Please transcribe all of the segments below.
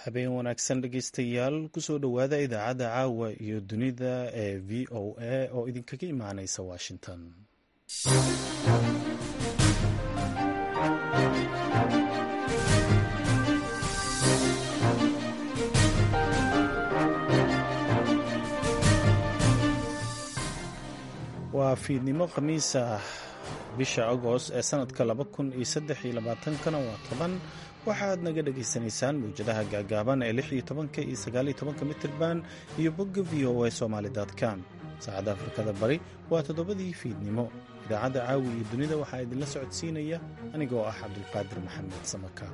habeen wanaagsan dhegeystayaal kusoo dhowaada idaacadda caawa iyo dunida ee v o a oo idinkaga imaaneysa washington waa fiidnimo khamiis ah bisha agost ee sanadka laba kun iyo saddex iyo labaatankana waa toban waxaad naga dhagaysanaysaan mawjadaha gaagaaban ee lix iyo tobanka iyo sagaaliyo tobanka mitirban iyo bogga v o a somaali com saacadda afrikada bari waa toddobadii fiidnimo idaacadda caawi iyo dunida waxaa idinla socodsiinaya anigoo ah cabdulqaadir maxamed samaka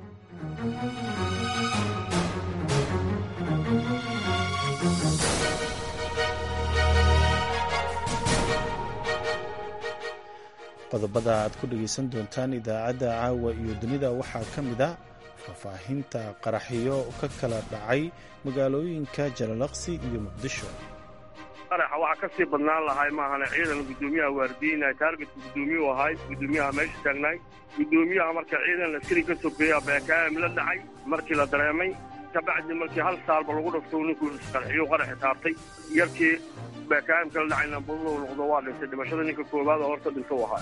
qodobada aad ku dhegaysan doontaan idaacadda caawa iyo dunida waxaa ka mid a faahfaahinta qaraxyo ka kala dhacay magaalooyinka jalalaqsi iyo muqdisho qaraxa waxaa ka sii badnaan lahay maahane ciidan guddoomiyaha waardiinay taargetka guddoomiyuu ahay guddoomiyaha meesha taagnaay guddoomiyaha marka ciidan askari ka sokeeya beekaam la dhacay markii la dareemay kabacdi markii hal saalba lagu dhafto ninkuu isqarxiyo qaraxi taabtay yarkii beekaamka la dhacayna buduu noqdo waa dhintay dhimashada ninka koowaad oo horta dhinta u ahaa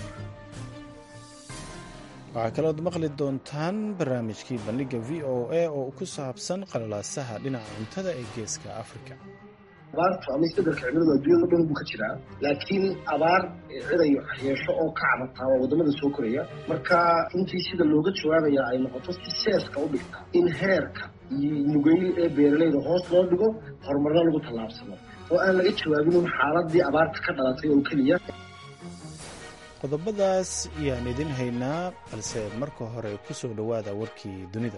waxaa kalood maqli doontaan barnaamijkii bandhigga v o a oo ku saabsan qalalaasaha dhinaca cuntada ee geeska afrika abaartu ama isbedelka cimiladu adduunyada dhan buu ka jiraa laakiin abaar cidayo yeesho oo ka cabataa waa waddamada soo koraya marka intii sida looga jawaabaya ay noqoto si seeska u dhigta in heerka iyo nugeyl ee beeralayda hoos loo dhigo horumarna lagu tallaabsado oo aan laga jawaabin un xaaladii abaarta ka dhalatay oo keliya qodobadaas ayaan idin haynaa balse marka hore ku soo dhowaada warkii dunida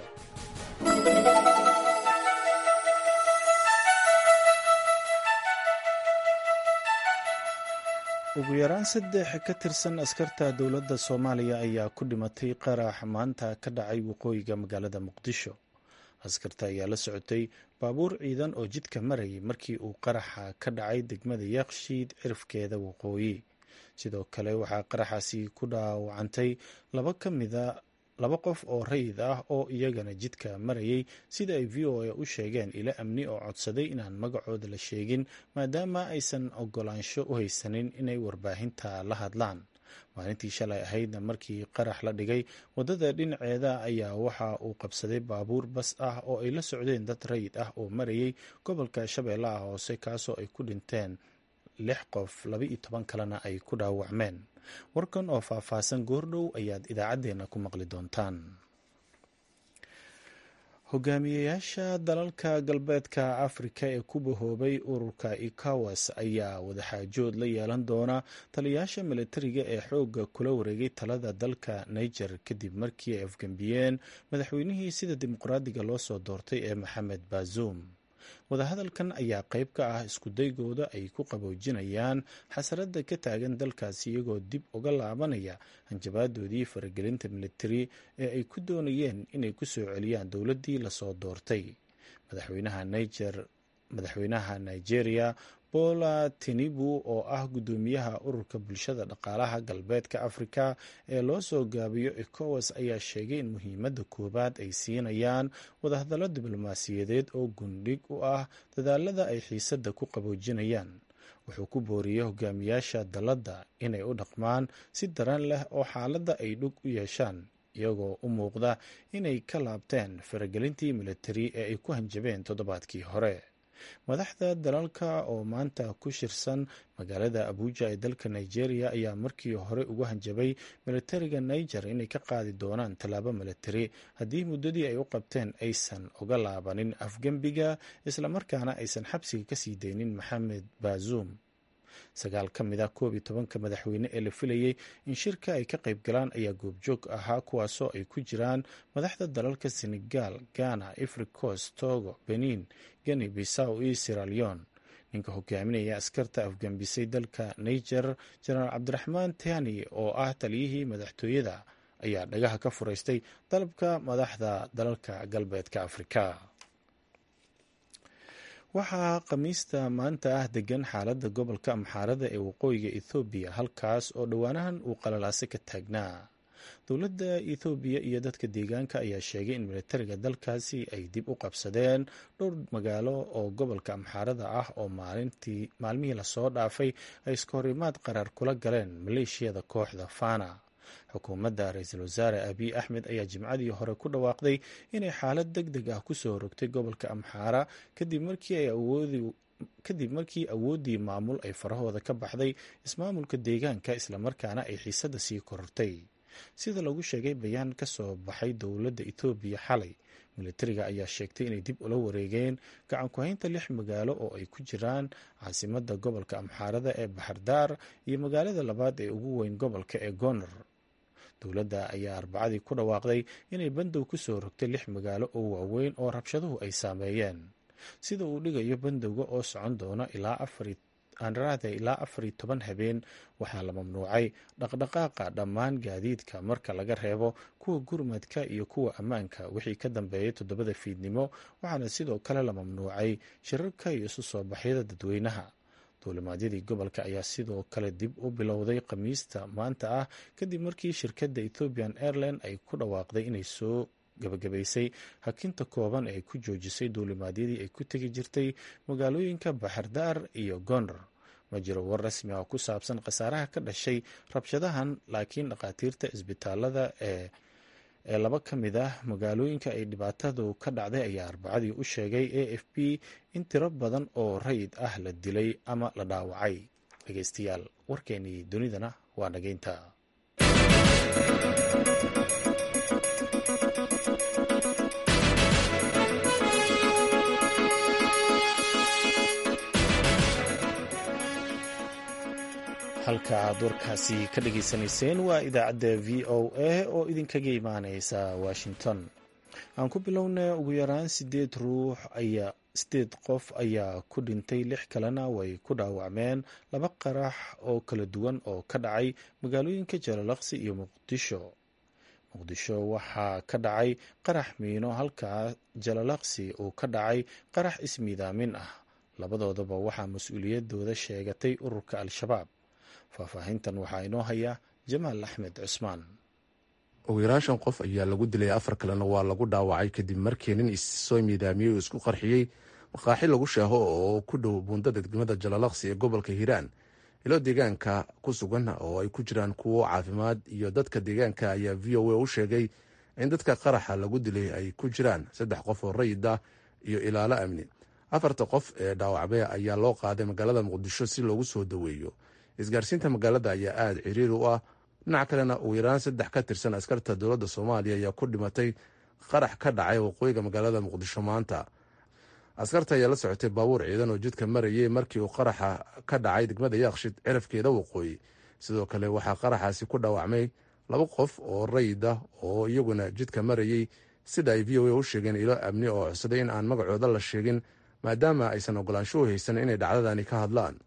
ugu yaraan saddex ka tirsan askarta dowladda soomaaliya ayaa ku dhimatay qarax maanta ka dhacay waqooyiga magaalada muqdisho askarta ayaa la socotay baabuur ciidan oo jidka marayay markii uu qaraxa ka dhacay degmada yaaqshiid cirifkeeda waqooyi sidoo kale waxaa qaraxaasi ku dhaawacantay laba ka mida laba qof oo rayid ah oo iyagana jidka marayay sida ay v o a u sheegeen ilo amni oo codsaday inaan magacooda la sheegin maadaama aysan ogolaansho u haysanin inay warbaahinta la hadlaan maalintii shalay ahaydna markii qarax la dhigay waddada dhinaceeda ayaa waxa uu qabsaday baabuur bas ah oo ay la socdeen dad rayid ah oo marayay gobolka shabeellaha hoose kaasoo ay ku dhinteen lix qof laba iyo toban kalena ay ku dhaawacmeen warkan oo faahfaahsan goordhow ayaad idaacaddeenna ku maqli doontaan hogaamiyeyaasha dalalka galbeedka afrika ee ku bahoobay ururka ekawas ayaa wadaxaajood la yeelan doona taliyayaasha militariga ee xoogga kula wareegay talada dalka niger kadib markii ay afgembiyeen madaxweynihii sida dimuqraadiga loo soo doortay ee maxamed bazoum wadahadalkan ayaa qayb ka ah iskudaygooda ay ku qaboojinayaan xasarada ka taagan dalkaasi iyagoo dib uga laabanaya hanjabaadoodii faragelinta militari ee ay ku doonayeen inay ku soo celiyaan dowladdii lasoo doortay madaxweynaha nigeria bola tinibu oo ah guddoomiyaha ururka bulshada dhaqaalaha galbeedka afrika ee loo soo gaabiyo ecowas ayaa sheegay in muhiimadda koowaad ay siinayaan wadahadallo diblomaasiyadeed oo gundhig u ah dadaalada ay xiisadda ku qaboojinayaan wuxuu ku booriyey hogaamiyaasha dalladda inay u dhaqmaan si daran leh oo xaaladda ay dhug u yeeshaan iyagoo u muuqda inay ka laabteen faragelintii militari ee ay ku hanjabeen toddobaadkii hore madaxda dalalka oo maanta ku shirsan magaalada abuuja ee dalka nigeria ayaa markii hore uga hanjabay militariga niger inay ka qaadi doonaan tallaabo militari haddii muddadii ay u qabteen aysan uga laabanin afgembiga islamarkaana aysan xabsiga kasii daynin maxamed bazuum sagaal ka mid ah koob iyo tobanka madaxweyne ee la filayey in shirka ay ka qayb galaan ayaa goobjoog ahaa kuwaasoo ay ku jiraan madaxda dalalka senegal ghana ifricos togo benin geni bisaw iyo siraleon ninka hogaaminaya askarta afgambisay dalka niger jenaraal cabdiraxmaan tani oo ah taliyihii madaxtooyada ayaa dhagaha ka furaystay dalabka madaxda dalalka galbeedka afrika waxaa khamiista maanta ah degan xaaladda gobolka amxaarada ee waqooyiga ethoobiya halkaas oo dhowaanahan uu qalalaase ka taagnaa dowladda ethoobiya iyo dadka deegaanka ayaa sheegay in militariga dalkaasi ay dib u qabsadeen dhowr magaalo oo gobolka amxaarada ah oo maalmihii lasoo dhaafay ay iska horimaad qaraar kula galeen maleeshiyada kooxda fana xukuumadda ra-iisul wasaare abiy axmed ayaa jimcadii hore ku dhawaaqday inay xaalad deg deg ah kusoo rogtay gobolka amxaara kadib markii ay awoodi kadib markii awooddii maamul ay farahooda ka baxday ismaamulka deegaanka islamarkaana ay xiisadda sii korortay sida lagu sheegay bayaan ka soo baxay dowladda etoobiya xalay militariga ayaa sheegtay inay dib ula wareegeen gacan ku-haynta lix magaalo oo ay ku jiraan caasimadda gobolka amxaarada ee baxardaar iyo magaalada labaad ee ugu weyn gobolka ee goner dowladda ayaa arbacadii ku dhawaaqday inay bandow kusoo rogtay lix magaalo oo waaweyn oo rabshaduhu ay saameeyeen sida uu dhigayo bandowga oo socon doona ilaa aanraada ilaa afar iyo toban habeen waxaa la mamnuucay dhaqdhaqaaqa dhammaan gaadiidka marka laga reebo kuwa gurmadka iyo kuwa ammaanka wixii ka dambeeyay toddobada fiidnimo waxaana sidoo kale la mamnuucay shirarka iyo isu soo baxyada dadweynaha duulimaadyadii gobolka ayaa sidoo kale dib u bilowday khamiista maanta ah kadib markii shirkadda ethiopian airline ay ku dhawaaqday inay soo gabagabaysay hakinta kooban ee ay ku joojisay duulimaadyadii ay ku tegi jirtay magaalooyinka baxardaar iyo goner ma jiro war rasmi ah ku saabsan khasaaraha ka dhashay rabshadahan laakiin dhakhaatiirta isbitaalada ee ee laba ka mid ah magaalooyinka ay dhibaatadu ka dhacday ayaa arbacadii u sheegay a f b in tiro badan oo rayid ah la dilay ama la dhaawacay dhegeystayaal warkeenii dunidana waa nageynta halka aad warkaasi ka dhageysanayseen waa idaacadda v o a oo idinkaga imaaneysa washington aan ku bilowna ugu yaraan sideed ruux ayaa sideed qof ayaa ku dhintay lix kalena way ku dhaawacmeen laba qarax oo kala duwan oo ka dhacay magaalooyinka jalalaqsi iyo muqdisho muqdisho waxaa ka dhacay qarax miino halka jalalaqsi uu ka dhacay qarax ismiidaamin ah labadoodaba waxaa mas-uuliyadooda sheegatay ururka al-shabaab faahfaahintan waxaa inoo haya jamaal axmed cusmaan ugu yaraan shan qof ayaa lagu dilay afar kalena waa lagu dhaawacay kadib markii nin issoo miidaamiyey oo isku qarxiyey maqaaxi lagu sheeho oo ku dhow buundada degmada jalalaqsi ee gobolka hiiraan ilo deegaanka ku sugan oo ay ku jiraan kuwo caafimaad iyo dadka deegaanka ayaa v o a u sheegay in dadka qaraxa lagu dilay ay ku jiraan saddex qof oo rayid ah iyo ilaalo amni afarta qof ee dhaawacmay ayaa loo qaaday magaalada muqdisho si loogu soo daweeyo isgaarsiinta magaalada ayaa aada ciriiri u ah dhinac kalena ugu yaraan saddex ka tirsan askarta dowladda soomaaliya ayaa ku dhimatay qarax ka dhacay waqooyiga magaalada muqdisho maanta askarta ayaa la socotay baabuur ciidan oo jidka marayay markii uu qaraxa ka dhacay degmada yaaqshid cirafkeeda waqooyi sidoo kale waxaa qaraxaasi ku dhaawacmay laba qof oo rayid ah oo iyaguna jidka marayay sida ay v o a u sheegeen ilo amni oo codsaday in aan magacooda la sheegin maadaama aysan ogolaansho u haysan inay dhacdadani ka hadlaan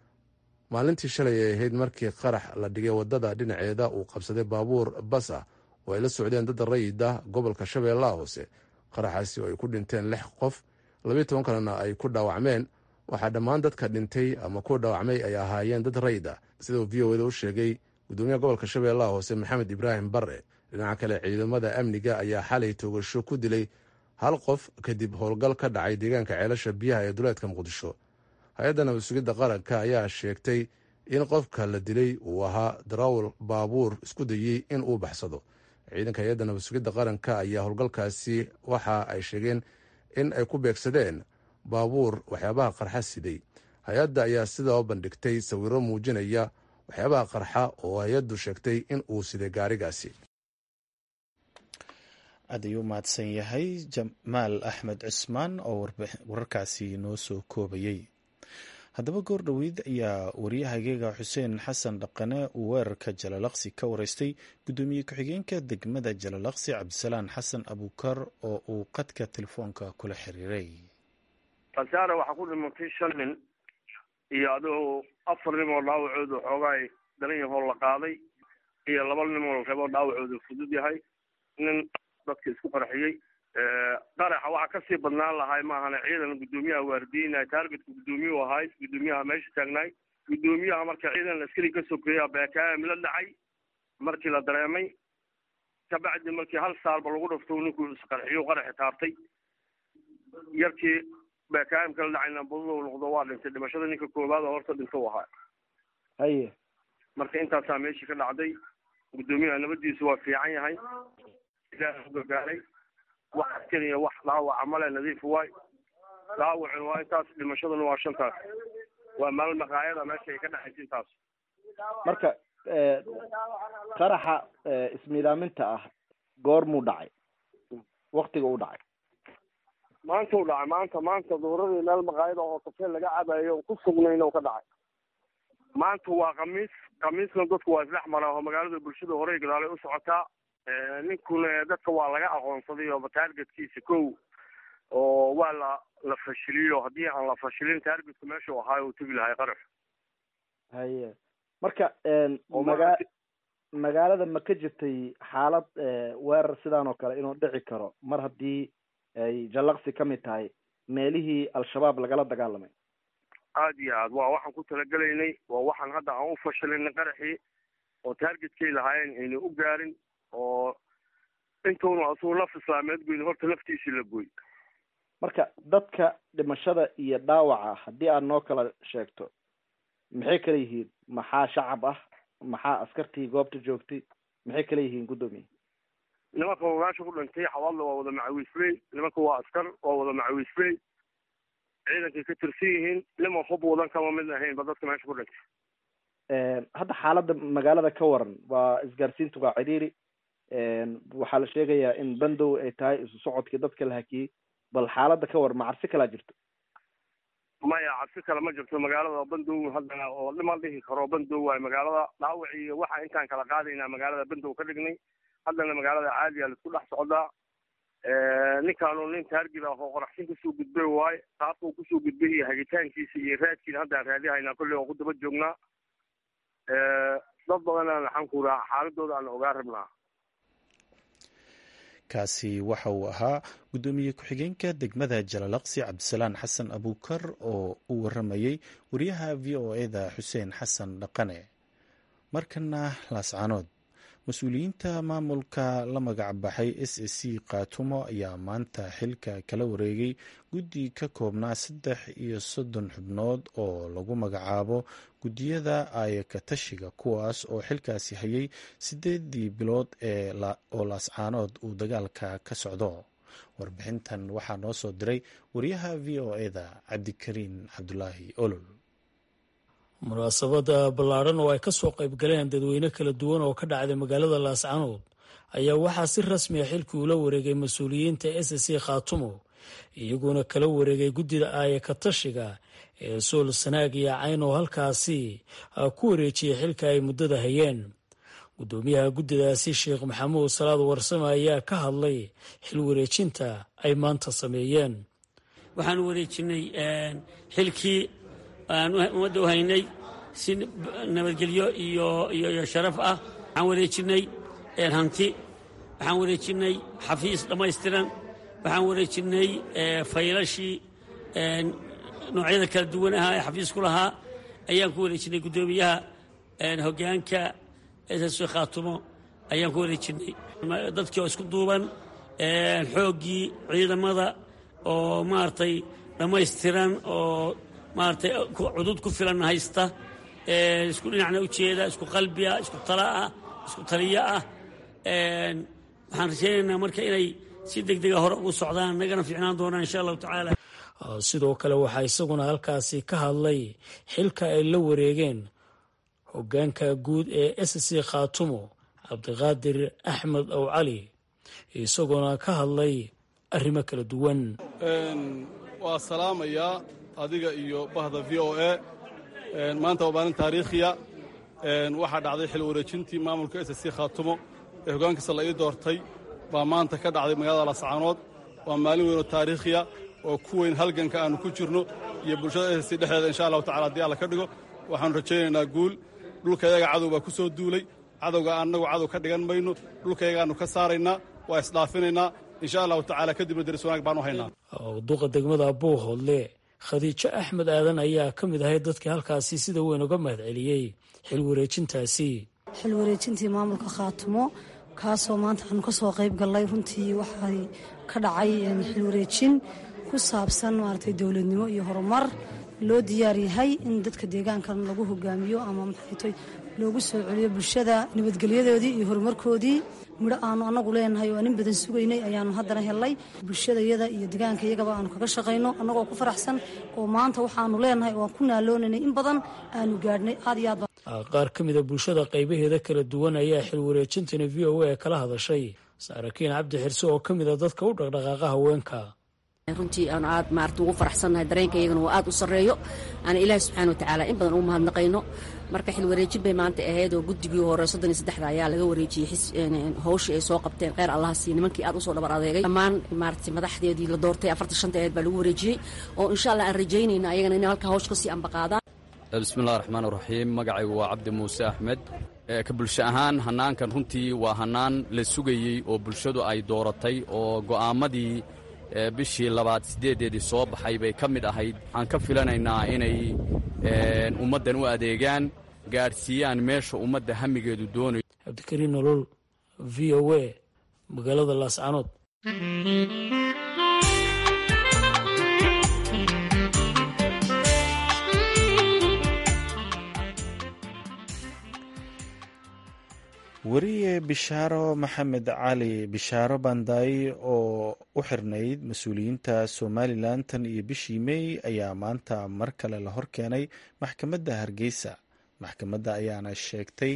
maalintii shalay ay ahayd markii qarax la dhigay wadada dhinaceeda uu qabsaday baabuur bas ah oo ay la socdeen dad rayid ah gobolka shabeellaha hoose qaraxaasi oo ay ku dhinteen lix qof labiyo toban kalena ay ku dhaawacmeen waxaa dhammaan dadka dhintay ama ku dhaawacmay ay ahaayeen dad rayid ah sidau v o eda u sheegay gudoomiyaha gobolka shabeellaha hoose maxamed ibraahim barre dhinaca kale ciidamada amniga ayaa xalay toogasho ku dilay hal qof kadib howlgal ka dhacay deegaanka ceelasha biyaha ee duleedka muqdisho hay-adda nabad sugidda qaranka ayaa sheegtay in qofka la dilay uu ahaa darawal baabuur isku dayey in uu baxsado ciidanka hay-adda nabad sugidda qaranka ayaa howlgalkaasi waxa ay sheegeen in ay ku beegsadeen baabuur waxyaabaha qarxa siday hay-adda ayaa sidoo bandhigtay sawiro muujinaya waxyaabaha qarxa oo hay-addu sheegtay in uu siday gaarigaasi aad ayuu mahadsan yahay jamaal axmed cusmaan oo wararkaasi noo soo koobayey haddaba goor dhoweyd ayaa waryahageega xuseen xasan dhaqane uu weerarka jalalaqsi ka wareystay guddoomiye ku-xigeenka degmada jalalaqsi cabdisalaan xasan abuukar oo uu qadka telefoonka kula xiriiray khasaare waxaa ku dhimatay shan nin iyo adigoo afar nin oo dhaawacooda xoogaay daran yahoo la qaaday iyo laba nin oo la reebo dhaawacooda fudud yahay nin dadka isku qarxiyey qaraxa waxaa kasii badnaan lahay maahane ciidan guddoomiyaha waardiinay taargetka guddoomiyuu ahay guddoomiyaha meesha taagnaay guddoomiyaha marka ciidan askari ka sokeeya bkm la dhacay markii la dareemay kabacdi markii hal saalba lagu dhafto ninkuu isqarxiyo qaraxi taabtay yarkii bakaam kala dhacayna badada noqdo waa dhintay dhimashada ninka koowaad oo horta dhinta u ahaa haye marka intaasaa meeshii ka dhacday guddoomiyaha nabadiisu waa fiican yahay ilaah u gargaaray wax askariya wax dhaawaca male nadiif waay dhaawacin waa intaas dhimashaduna waa shantaas waa maal maqaayada meesha ay ka dhexaysa intaas marka qaraxa ismiidaaminta ah goormuu dhacay waktiga u dhacay maanta u dhacay maanta maanta duhuradii meel maqaayada oo kafee laga cabayo ku sugnayna u ka dhacay maanta waa khamiis khamiisna dadku waa isdhex maraa oo magaalada bulshada horey gadaalay u socotaa ninkuna dadka waa laga aqoonsaday oo taargetkiisa kow oo waa la la fashiliyo haddii aan la fashilin taargetku meeshuu ahaay uu tegi lahay qarax haye marka maga magaalada ma ka jirtay xaalad weerar sidaan oo kale inuu dhici karo mar haddii ay jallaqsi ka mid tahay meelihii al-shabaab lagala dagaalamay aada iyo aad waa waxaan ku talagelaynay waa waxaan hadda aan u fashilinay qaraxii oo taargetkay lahaayeen ayna u gaarin oo intuuna asuu naf islaameed goyn horta naftiisii la goy marka dadka dhimashada iyo dhaawaca haddii aad noo kala sheegto maxay kala yihiin maxaa shacab ah maxaa askartii goobta joogtay maxay kala yihiin guddoomiye nimanka meesha ku dhintay xawaadla waa wada macawiisley nimanka waa askar waa wada macawiisley ciidankay ka tirsan yihiin niman hub wadan kama mid ahayn ba dadka meesha ku dhintay hadda xaaladda magaalada ka waran waa isgaarsiintu waa cidhiiri waxaa la sheegayaa in bandow ay tahay isu socodkii dadka la hakiyey bal xaaladda ka waran ma cabsi kalaa jirto maya cabsi kale ma jirto magaalada bandow haddana oo dhima dhihi karo bandow waayo magaalada dhaawac iyo waxa intaan kala qaadaynaa magaalada bandow ka dhignay haddana magaalada caadiya laisku dhex socdaa ninkaanu nin taargid ah oo qoraxsin kusoo gudbay waaye qaabkuu kusoo gudbay iyo hagitaankiisa iyo raadkiina haddaan raadihaynaa kolley oo ku daba joognaa dad badanaan waxaan ku raha xaaladooda aan ogaa rabnaa kaasi waxa uu ahaa guddoomiye ku-xigeenka degmada jalalaqsi cabdisalaan xasan abuukar oo u waramayey wariyaha v o eda xuseen xasan dhaqane markana laascaanood mas-uuliyiinta maamulka la magac baxay s a c kaatumo ayaa maanta xilka kala wareegay guddi ka koobnaa saddex iyo soddon xubnood oo lagu magacaabo guddiyada ayakatashiga kuwaas oo xilkaasi hayay sideedii bilood oo laascaanood uu dagaalka ka socdo warbixintan waxaa noo soo diray wariyaha v o eda cabdikariin cabdulaahi olol munaasabada ballaadhan oo ay ka soo qayb galeen dadweyne kala duwan oo ka dhacday magaalada laascanood ayaa waxaa si rasmi a xilkii ula wareegay mas-uuliyiinta s c khaatumo iyaguona kala wareegay guddida aaya katashiga ee sool sanaag iyo cayn oo halkaasi ku wareejiyay xilka ay muddada hayeen guddoomiyaha guddidaasi sheekh maxamuud salaad warsame ayaa ka hadlay xil wareejinta ay maanta sameeyeen waxaan wareejinay xilkii aan ummadda u haynay si nabadgelyo iyo iyo sharaf ah waxaan wareejinay hanti waxaan wareejinay xafiis dhammaystiran waxaan wareejinay faylashii noocyada kala duwan ahaa ee xafiisku lahaa ayaan ku wareejinay guddoomiyaha hogaanka ss khaatumo ayaan ku wareejinay dadkii oo isku duuban xooggii ciidamada oo maaragtay dhammaystiran oo maaragtay cudud ku filan haysta isku dhinacna ujeeda isku qalbiah isku talaah isku taliyo ah waxaan rajaynaynaa marka inay si deg dega hore ugu socdaan nagana fiicnaan doonaan insha allahu tacaala sidoo kale waxaa isaguna halkaasi ka hadlay xilka ay la wareegeen hogaanka guud ee s c khaatumo cabdiqaadir axmed ow cali isagoona ka hadlay arrimo kala duwan waa salaamayaa adiga iyo bahda v o a maanta waa maalin taariikhiya waxaa dhacday xil wareejintii maamulka s c khaatumo ee hogaankiisa la ii doortay baa maanta ka dhacday magaalada lascaanood waa maalin weyn oo taariikhiya oo ku weyn halganka aannu ku jirno iyo bulshada s c dhexdeeda insha allahu tacala haddii alla ka dhigo waxaannu rajaynaynaa guul dhulkayaga cadow baa ku soo duulay cadowga annagu cadow ka dhigan mayno dhulkayagaannu ka saaraynaa waa isdhaafinaynaa insha allahu tacaala kadibna deris wanaag baanu haynaa duqa degmada buuhoodle khadiijo axmed aadan ayaa ka mid ahayd dadkii halkaasi sida weyn uga mahad celiyey xil wareejintaasi xil wareejintii maamulka khaatumo kaasoo maanta aanu ka soo qayb gallay runtii waxay ka dhacay xil wareejin ku saabsan maaragtay dowladnimo iyo horumar loo diyaar yahay in dadka deegaankan lagu hogaamiyo ama maxaytoy loogu soo celiyo bulshada nabadgelyadoodii iyo horumarkoodii midho aanu anagu leenahay oo aan in badan sugaynay ayaanu haddana helnay bulshadayada iyo deegaanka iyagaba aanu kaga shaqayno annagoo ku faraxsan oo maanta waxaanu leenahay oo aan ku naaloonanay in badan aanu gaadhnay aad iyo aad qaar ka mida bulshada qaybaheeda kala duwan ayaa xil wareejintani v o a kala hadashay saarakiin cabdi xirse oo ka mida dadka u dhaqdhaqaaqa haweenka runtii aanu aad maarata ugu faraxsannahay dareenka iyagana waa aad u sarreeyo aan ilaahi subxana watacaala in badan ugu mahadnaqayno marka xil wareejin bay maanta ahayd oo guddigii hore soddon iyo saddexda ayaa laga wareejiyey hawshii ay soo qabteen kheyr allaha sii nimankii aad usoo dhabar adeegay dhammaan maarata madaxdeedii la doortay afartan shanta aheed baa lagu wareejiyey oo insha allah aan rajaynayna ayagana inay halkaa hawsh kasii ambaqaadaan bismillahi raxmaan raxiim magacaygu waa cabdi muuse axmed ka bulsho ahaan hannaankan runtii waa hannaan la sugayey oo bulshadu ay dooratay oo go'aammadii bishii labaad siddeedeedii soo baxay bay ka mid ahayd waxaan ka filanaynaa inay ummaddan u adeegaan gaadhsiiyaan meesha ummadda hamigeedu doonayo cabdikariin nolol v o a magaalada laascanood weriye bishaaro maxamed cali bishaaro bandaay oo u xirnayd mas-uuliyiinta somalilan tan iyo bishii mey ayaa maanta mar kale la horkeenay maxkamadda hargeysa maxkamadda ayaana sheegtay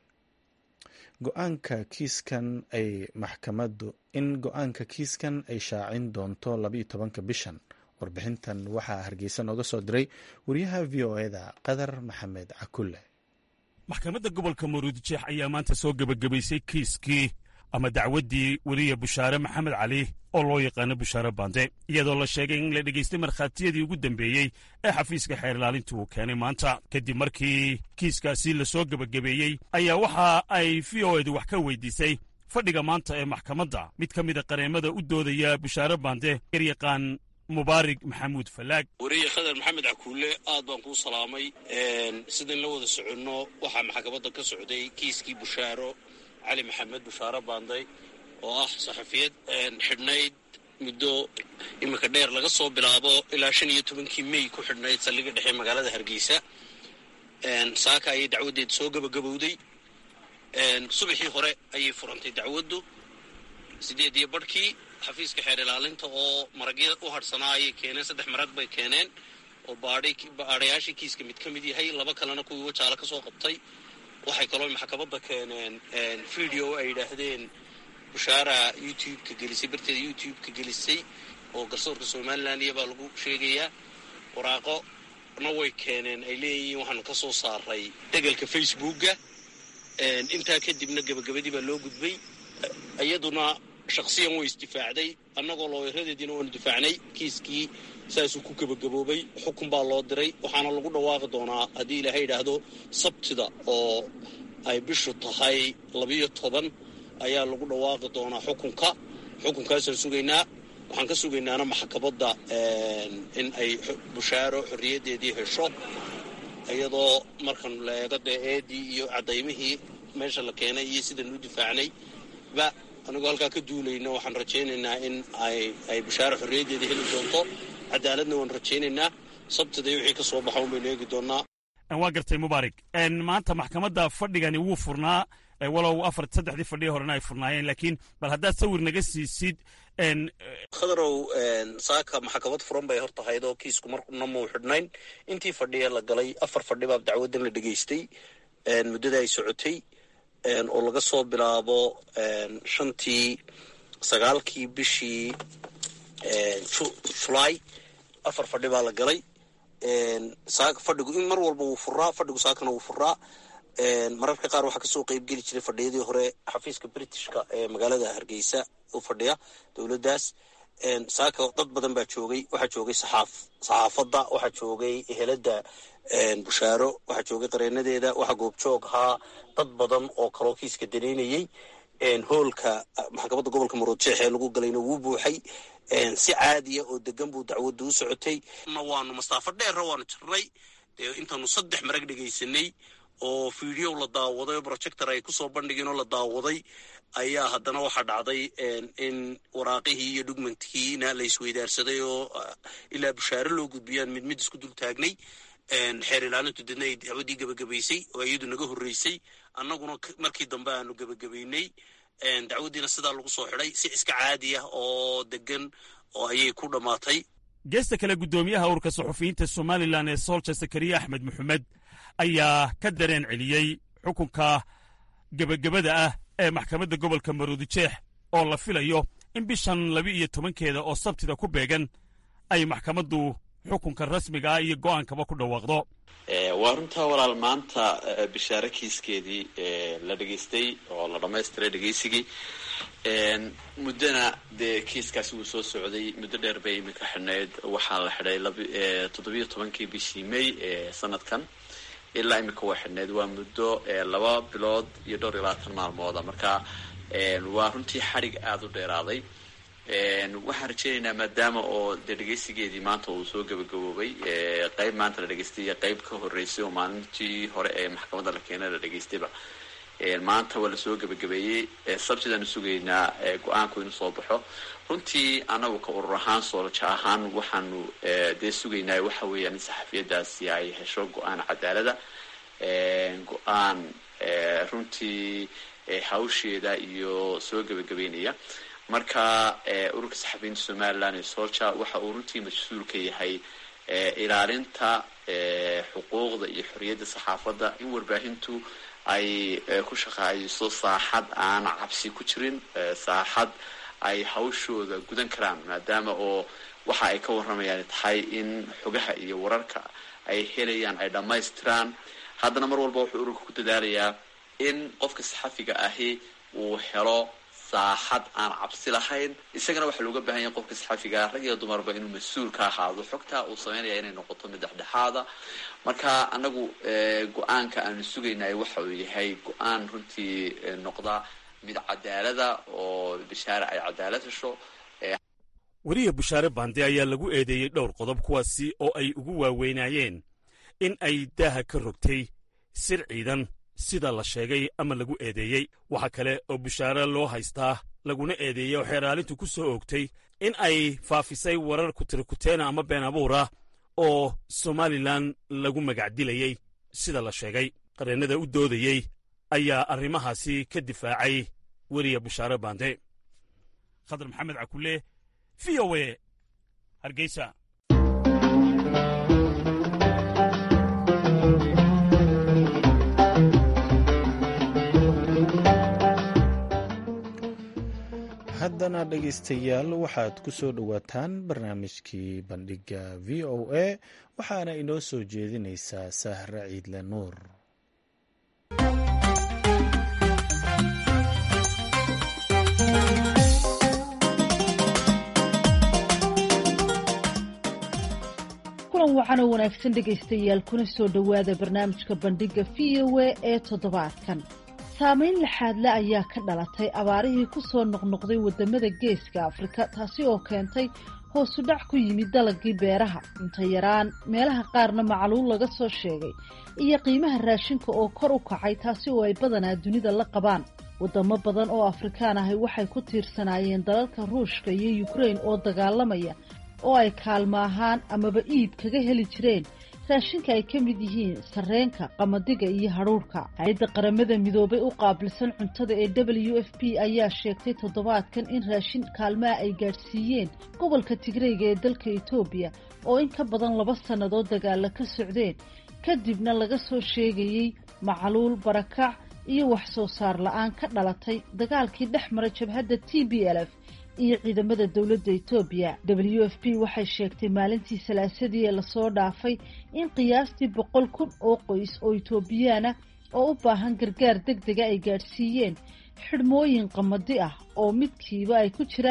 go-aanka kiiskan ay maxkamaddu in go-aanka kiiskan ay shaacin doonto labaiyo tobanka bishan warbixintan waxaa hargeysa nooga soo diray wariyaha v o eda qadar maxamed cakulle maxkamadda gobolka maruudijeex ayaa maanta soo gebagabaysay kiiskii ama dacwaddii weliya bushaare maxamed cali oo loo yaqaano bushaare bande iyadoo la sheegay in la dhegaystay markhaatiyadii ugu dambeeyey ee xafiiska xeer ilaalinta uu keenay maanta kadib markii kiiskaasi la soo gebagabeeyey ayaa waxa ay v o edu wax ka weydiisay fadhiga maanta ee maxkamadda mid ka mida qareemada u doodaya bushaare bande garyaqaan mubaarig maxamuud falaag weriye khadar maxamed cakuule aad baan kuu salaamay sidayn la wada soconno waxaa maxkamadda ka socday kiiskii bushaaro cali maxamed bushaaro baanday oo ah saxafiyad xidhnayd muddo iminka dheer laga soo bilaabo ilaa shan iyo tobankii mey ku xidhnayd saldhigga dhexe magaalada hargeysa saaka ayay dacwaddeed soo gebagabowday subaxii hore ayay furantay dacwaddu sideed iyo barhkii xafiiska xeer ilaalinta oo maragya u hadhsanaa ayay keeneen saddex marag bay keeneen oo baadhayaashii kiiska mid ka mid yahay laba kalena kuwii wajaale ka soo qabtay waxay kaloo maxkamadda keeneen video ay yidhaahdeen bushaara youtube-ka gelisay barteeda youtube-ka gelisay oo garsoorka somalilan iyabaa lagu sheegayaa waraaqona way keeneen ay leeyihiin waxaanu ka soo saaray degelka facebookga intaa kadibna gebagabadii baa loo gudbay iyaduna shaksiyan way isdifaacday annagoo looyaradeediina waanu difaacnay kiiskii saasuu ku gebagaboobay xukun baa loo diray waxaana lagu dhawaaqi doonaa haddii ilaahay yidhaahdo sabtida oo ay bishu tahay labiyo toban ayaa lagu dhawaaqi doonaa xukunka xukunkaasaan sugaynaa waxaan ka sugaynaana maxkamadda in ay bushaaro xorriyaddeedii hesho iyadoo markan la eego dee eedii iyo cadaymihii meesha la keenay iyo sidaan u difaacnay ba anigoo halkaa ka duulayna waxaan rajaynaynaa in ay bushaaro xorriyaddeeda heli doonto cadaaladna waan rajaynaynaa sabtida wixii ka soo baxa un baynu eegi doonnaa waa gartay mubaarig maanta maxkamadda fadhigani wuu furnaa walow afar saddexdii fadhiya horena ay furnaayeen laakiin bal haddaad sawir naga siisid khadarow saaka maxkamad furan bay hor tahayd oo kiisku marna muu xidhnayn intii fadhiya la galay afar fadhi baa dacwaddan la dhegaystay muddada ay socotay oo laga soo bilaabo shantii sagaalkii bishii julaay afar fadhi baa la galay fadhigu in mar walba wuu furaa fadhigu saakana wuu furaa mararka qaar waxaa kasoo qeybgeli jiray fadhiyadii hore xafiiska britishka ee magaalada hargeysa u fadhiya dowladdaas saaka dad badan baa joogay waxaa joogay saxaaf saxaafadda waxaa joogay ehelada bushaaro waxaa joogay qareenadeeda waxaa goobjoog ahaa dad badan oo kaloo kiiska danaynayey hoolka maxkamadda gobolka maroodjeex ee lagu galayna wuu buuxay si caadiya oo degan buu dacwadda u socotay waanu mastaafo dheerra waanu jirnay dee intaanu saddex marag dhegaysanay oo video la daawaday oo projector ay kusoo bandhigeen oo la daawaday ayaa haddana waxaa dhacday in waraaqihii iyo dhugmankiina la isweydaarsaday oo ilaa bushaare loo gudbiyaan mid mid isku dul taagnay xeer ilaalintu deedna ay dacwaddii gebagabaysay oo iyadu naga horreysay annaguna markii dambe aanu gebagabaynay dacwaddiina sidaa lagu soo xidhay si iska caadi ah oo degan oo ayay ku dhammaatay geesta kale guddoomiyaha urka suxufiyiinta somalilan ee soolja sakariya axmed maxamed ayaa ka dareen celiyey xukunka gebagabada ah ee maxkamadda gobolka maroodijeex oo la filayo in bishan laba iyo tobankeeda oo sabtida ku beegan ay maxkamaddu xukunka rasmiga ah iyo go'aankaba ku dhawaaqdo waa runtaa walaal maanta bishaare kiiskeedii la dhegaystay oo la dhammaystiray dhegaysigii muddona dee kiiskaasi wuu soo socday muddo dheer bay iminka xidhnayd waxaa la xidhay toddobiyo tobankii bishii may ee sanadkan ilaa iminka waa xidhnayd waa muddo laba bilood iyo dhowr iyo labaatan maalmooda marka waa runtii xadhig aada u dheeraaday waxaan rajeynaynaa maadaama oo dee dhegaysigeedii maanta uu soo gabagaboobay qeyb maanta la dhegaystay iyo qeyb ka horreysay oo maalintii hore ee maxkamadda la keenay la dhegaystayba maanta waa lasoo gebagabeeyey sabtidaanu sugaynaa go-aanku inuu soo baxo runtii anagu ka urur ahaan soolja ahaan waxaanu dee sugaynaa waxa weeyaan in saxafiyadaasi ay hesho go-aan cadaalada go-aan runtii hawsheeda iyo soo gebagabeynaya marka ururka saxafiyiinta somalilan ee solja waxa uu runtii mas-uul ka yahay ilaalinta xuquuqda iyo xorriyadda saxaafadda in warbaahintu ay ku shaqaayso saaxad aan cabsi ku jirin saaxad ay hawshooda gudan karaan maadaama oo waxa ay ka warramayaan tahay in xogaha iyo wararka ay helayaan ay dhammaystiraan haddana mar walba wuxuu ururka ku dadaalayaa in qofka saxafiga ahi uu helo saaxad aan cabsi lahayn isagana waxaa looga bahan yahay qofka saxafiga rag iyo dumarba inuu mas-uul ka ahaado xogtaa uu sameynaya inay noqoto mid dhexdhexaada marka anagu go-aanka aanu sugaynay waxa uu yahay go-aan runtii noqda mid cadaalada oo bishaare ay cadaalad hesho weriya bushaare bande ayaa lagu eedeeyey dhowr qodob kuwaasi oo ay ugu waaweynaayeen in ay daaha ka rogtay sir ciidan sida la sheegay ama lagu eedeeyey waxa kale oo bushaare loo haystaa laguna eedeeyey oo xeeraalintu ku soo oogtay in ay faafisay warar kutirikuteena ama been abuura oo somalilan lagu magacdilayey sida la sheegay qareennada u doodayey ayaa arrimahaasi ka difaacay weriya bushaare bande khadar maxamed cakule v o e hargeysa haddana dhegaystayaal waxaad ku soo dhowaataan barnaamijkii bandhigga v o a waxaana inoo soo jeedinaysaa sahre ciidle nuur kulan wacan oo wanaagsan dhegaystayaal kuna soo dhowaada barnaamijka bandhigga v o a ee toddobaadkan saamayn laxaadle ayaa ka dhalatay abaarihii ku soo noqnoqday waddamada geeska afrika taasi oo keentay hoosu dhac ku yimid dalagii beeraha cunto yaraan meelaha qaarna macluul laga soo sheegay iyo qiimaha raashinka oo kor u kacay taasi oo ay badanaa dunida la qabaan waddamo badan oo afrikaan ahi waxay ku tiirsanaayeen dalalka ruushka iyo yukrain oo dagaalamaya oo ay kaalmo ahaan amaba iib kaga heli jireen raashinka ay ka mid yihiin sarreenka qamadiga iyo hadhuurhka hay-adda qaramada midoobay u qaabilsan cuntada ee w f p ayaa sheegtay toddobaadkan in raashin kaalmaha ay gaadhsiiyeen gobolka tigreyga ee dalka etoobiya oo in ka badan laba sannadood dagaalla ka socdeen kadibna laga soo sheegayey macluul barakac iyo wax soo saar la-aan ka dhalatay dagaalkii dhex maray jabhadda t b l f iyo ciidamada dowladda etoobiya w f p waxay sheegtay maalintii salaasadii ee lasoo dhaafay in qiyaastii boqol kun oo qoys oo etoobiyaana oo u baahan gargaar deg dega ay gaadhsiiyeen xidhmooyin qamadi ah oo midkiiba ay ku jiraan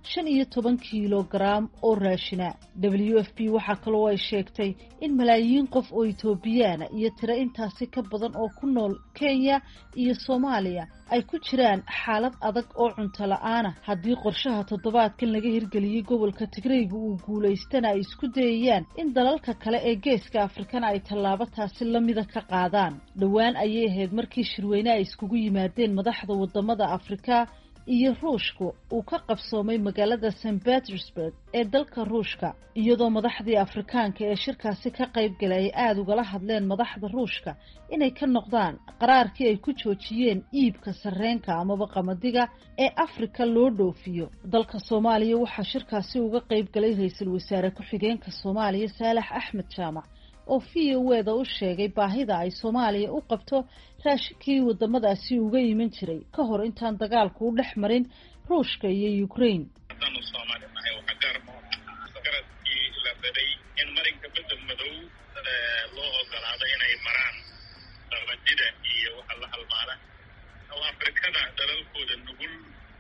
shan iyo toban kiilogaram oo raashina w f p waxaa kaloo ay sheegtay in malaayiin qof oo etoobiyaana iyo tiro intaasi ka badan oo ku nool kenya iyo soomaaliya ay ku jiraan xaalad adag oo cunto la-aana haddii qorshaha toddobaadkan laga hirgeliyey gobolka tigreyga uu guulaystana ay isku dayayaan in dalalka kale ee geeska afrikana ay tallaabo taasi lamida ka qaadaan dhowaan ayay ahayd markii shirweyne ay iskugu yimaadeen madaxda wadamada afrika iyo ruushku uu ka qabsoomay magaalada st petersburg ee dalka ruushka iyadoo madaxdii afrikaanka ee shirkaasi ka qayb galay ay aada ugala hadleen madaxda ruushka inay ka noqdaan qaraarkii ay ku joojiyeen iibka sarreenka amaba qamadiga ee afrika loo dhoofiyo dalka soomaaliya waxaa shirkaasi uga qayb galay ra-iisul wasaare ku-xigeenka soomaaliya saalax axmed jaamac oo v o eda u sheegay baahida ay soomaaliya u qabto raashinkii wadamadaasi uga iman jiray ka hor intaan dagaalku u dhex marin ruushka iyo ukraine haddaanu soomaali nahay waxaa gaarmo garadkii la daday in marinka bedel madow loo ogolaado inay maraan qabadida iyo waxa la halmaala oo afrikada dalalkooda nugul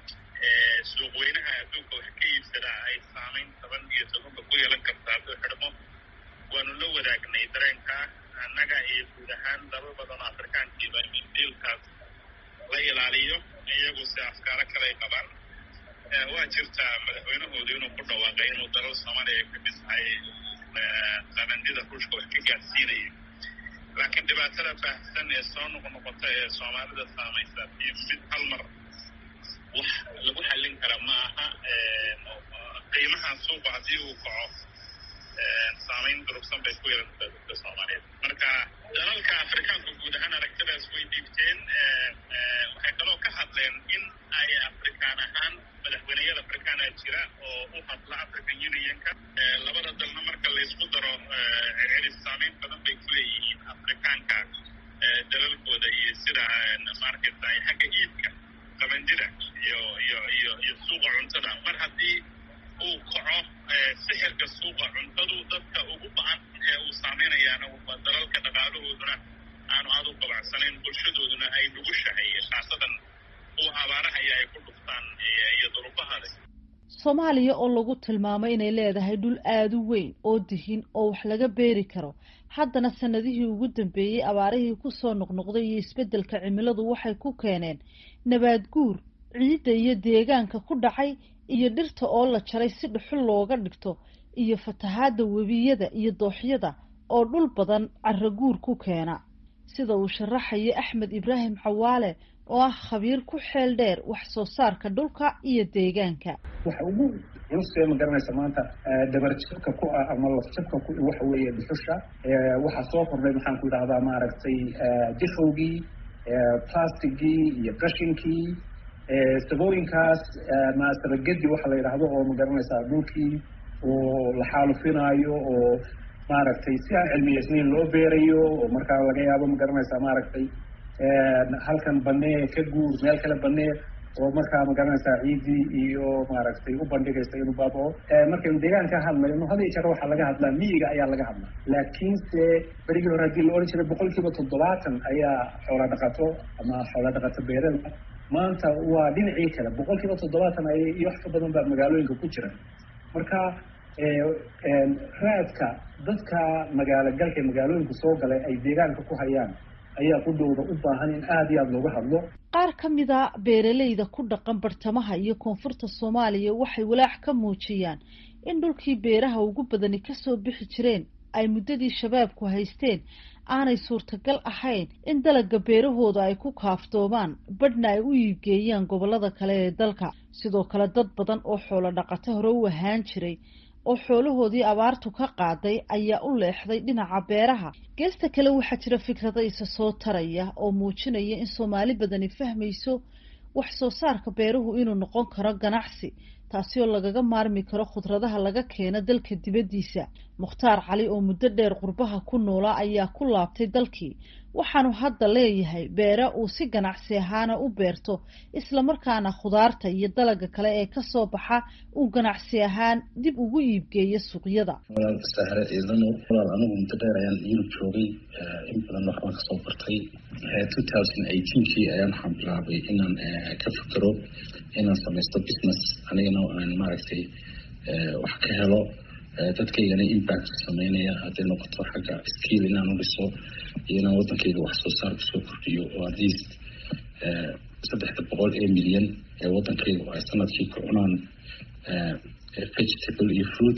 suuqweynaha adduunka wax ka iibsadaa ay saamayn toban iyo tobanka ku yeelan karta hadduu xidhmo waanu la wadaagnay dareenka annaga iyo guud ahaan dalal badan oo afrikaankiiba in diilkaas la ilaaliyo iyagu si afkaaro kale ay qabaan waa jirtaa madaxweynahoodu inuu ku dhawaaqay inuu dalal soomaaliya ay ka mid tahay qabandida ruushka wax ka gaadsiinayo laakiin dhibaatada baahsan ee soo noqnoqota ee soomaalida saamaysa iyo mid hal mar wax lagu xallin kara ma aha qiimaha suuqa haddii uu kaco saamayn durugsan bay ku yeelantaa dadka soomaaliyeed marka dalalka afrikaanku guud ahaan aragtidaas way dhiibteen waxay kaloo ka hadleen in ay afrikaan ahaan madaxweyneyada afrikaana jira oo u hadla african unionka labada dalna marka laysku daro celcelis saamayn badan bay ku leeyihiin afrikaanka dalalkooda iyo sida maarkaysa xagga iibka qabandida iyo iyo iyo iyo suuqa cuntada mar haddii uu kaco sixirka suuqa cuntadu dadka ugu ba-an ee uu saameynayaana waa dalalka dhaqaalahooduna aanu aada u qabacsanayn bulshadooduna ay nugushahay khaasadan kuwa abaarahaya ay ku dhuftaan iyo durubahada soomaaliya oo lagu tilmaamay inay leedahay dhul aada u weyn oo dihin oo wax laga beeri karo haddana sanadihii ugu dambeeyey abaarihii kusoo noqnoqday iyo isbeddelka cimiladu waxay ku keeneen nabaad guur ciidda iyo deegaanka ku dhacay iyo dhirta oo la jaray si dhuxul looga dhigto iyo fatahaadda webiyada iyo dooxyada oo dhul badan caraguur ku keena sida uu sharaxayo axmed ibraahim cawaale oo ah khabiir ku xeel dheer wax soo saarka dhulka iyo deegaanka waxa ugu culus ee ma garanaysa maanta dabarjabka ku ah ama lafjabka ku waxa weeye dhuxusha waxaa soo kordhay maxaan ku idhahdaa maaragtay dishowgii plastigii iyo qashinkii sabooyinkaas maasabagedi waxa la yidhaahdo oo ma garanaysaa dhulkii oo la xaalufinaayo oo maaragtay si aan cilmiyeysnayn loo beerayo oo markaa laga yaabo ma garanaysaa maaragtay halkan banee ka guur meel kale banee oo markaa ma garanaysaa ciidii iyo maaragtay u bandhigaysa inuu baabao markaynu deegaanka hadlayno had iyo jeer waxaa laga hadlaa miyiga ayaa laga hadlaa laakiinse berigii hore haddii la odhan jiray boqol kiiba toddobaatan ayaa xoola dhaqato ama xoola dhaqato beerada maanta waa dhinacii kale boqol kiiba toddobaatan ay iyo wax ka badan baa magaalooyinka ku jira marka raadka dadka magaalo galka ee magaalooyinka soo galay ay deegaanka ku hayaan ayaa qudhowda u baahan in aada iyo aada looga hadlo qaar ka mida beeralayda ku dhaqan bartamaha iyo koonfurta soomaaliya waxay walaac ka muujiyaan in dhulkii beeraha ugu badani kasoo bixi jireen ay muddadii shabaabku haysteen aanay suurtagal ahayn in dalagga beerahooda ay ku kaaftoomaan badhna ay u iibgeeyaan gobollada kale ee dalka sidoo kale dad badan oo xoolo dhaqato hore u ahaan jiray oo xoolahoodii abaartu ka qaaday ayaa u leexday dhinaca beeraha geesta kale waxaa jira fikrada isa soo taraya oo muujinaya in soomaali badani fahmayso wax soo saarka beeruhu inuu noqon karo ganacsi taasi oo lagaga maarmi karo khudradaha laga keeno dalka dibaddiisa mukhtaar cali oo muddo dheer qurbaha ku noolaa ayaa ku laabtay dalkii waxaanu hadda leeyahay beere uu si ganacsi ahaana u beerto islamarkaana khudaarta iyo dalaga kale ee kasoo baxa uu ganacsi ahaan dib ugu iibgeeyo suuqyada walaal sahre ciidano walaal anigu muddo dheer ayaan yurub joogay in badan waxbaan kasoo bartay two thousand eighteenkii ayaan waxaan bilaabay inaan ka fikero inaan samaysto business anigana aan maaragtay wax ka helo dadkaygana impact sameynaya hadday noqoto xagga skill inaan u dhiso iyo inaan wadankayga wax soo saar kusoo kordhiyo oo at least saddexda boqol ee milyan ee wadankayga ay sanadkii ku cunaan vegetable iyo fruit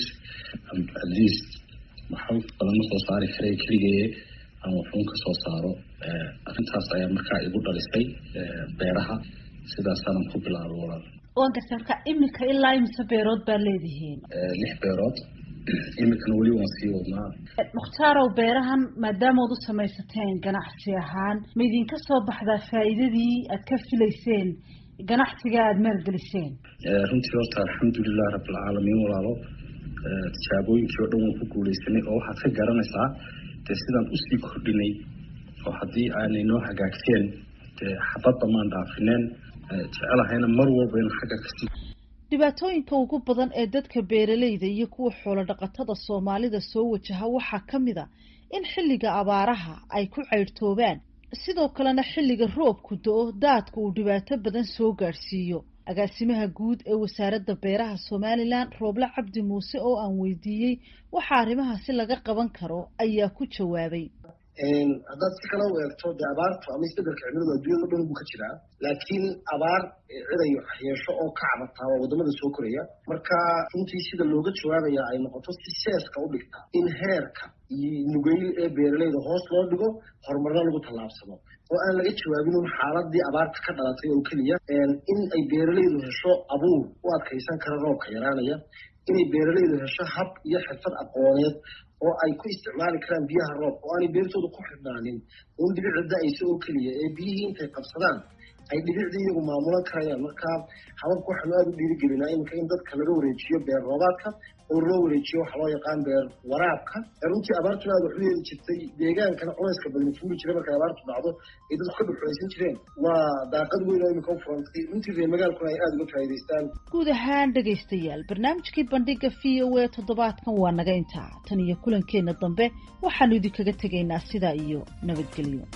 at least waxba badan ma soo saari karay keligee ama waxuun ka soo saaro arrintaas ayaa markaa igu dhalisay beeraha sidaasaanan ku bilaabay walaal waan garta marka iminka ilaa imise beerood baa leedihiin lix beerood iminkana weli waan sii wadnaa mukhtarow beerahan maadaamood u samaysateen ganacsi ahaan ma idinka soo baxdaa faa'iidadii aad ka filayseen ganacsiga aada maalgeliseen runtii horta alxamdulilah rabbilcaalamiin walaalo tijaabooyinkii oo dhan waan ku guuleysanay oo waxaad ka garanaysaa dee sidaan usii kordhinay oo haddii aanay noo hagaagteen dee xabadda maan dhaafineen jecelahayna mar walba in xagga kasii dhibaatooyinka ugu badan ee dadka beeralayda iyo kuwa xoolo dhaqatada soomaalida soo wajaha waxaa ka mid a in xilliga abaaraha ay ku caydhtoobaan sidoo kalena xilliga roobku do-o daadka uu dhibaato badan soo gaadhsiiyo agaasimaha guud ee wasaaradda beeraha somalilan rooble cabdi muuse oo aan weydiiyey waxa arrimahaasi laga qaban karo ayaa ku jawaabay haddaad si kale u eegto dee abaartu ama isbedelka cimiladu adduunyada o dhan buu ka jiraa laakiin abaar cidayo yeesho oo ka cabataa waa wadamada soo koraya marka runtii sida looga jawaabaya ay noqoto si seeska u dhigta in heerka iyo nugeyl ee beeralayda hoos loo dhigo horumarna lagu tallaabsado oo aan laga jawaabin un xaaladii abaarta ka dhalatay oo keliya in ay beeralaydu hesho abuur u adkaysan kara roobka yaraanaya inay beeralaydu hesho hab iyo xirfad aqooneed oo ay ku isticmaali karaan biyaha roobka oo aanay beertooda ku xidhnaanin un dhibicda da-aysa oo keliya ee biyihii intay qabsadaan ay dhibicdii iyagu maamulan karayaan marka hababka waxaanu aada u dhiirigelinaa iminka in dadka laga wareejiyo beer roobaadka oo loo wareejiyo waxa loo yaqaan beer waraabka runtii abaartuna aada wax u yeeli jirtay deegaankana culayska badan fuuli jiray markay abaartu dhacdo ay dadku ka dhuxulaysan jireen waa daaqad weyn oo iminka u furantay runtii reer magaalkuna ay aada uga faa'iidaystaan guud ahaan dhegaystayaal barnaamijkii bandhiga v o a toddobaadkan waa naga intaa tan iyo kulankeenna dambe waxaanu idinkaga tegaynaa sidaa iyo nabadgelyo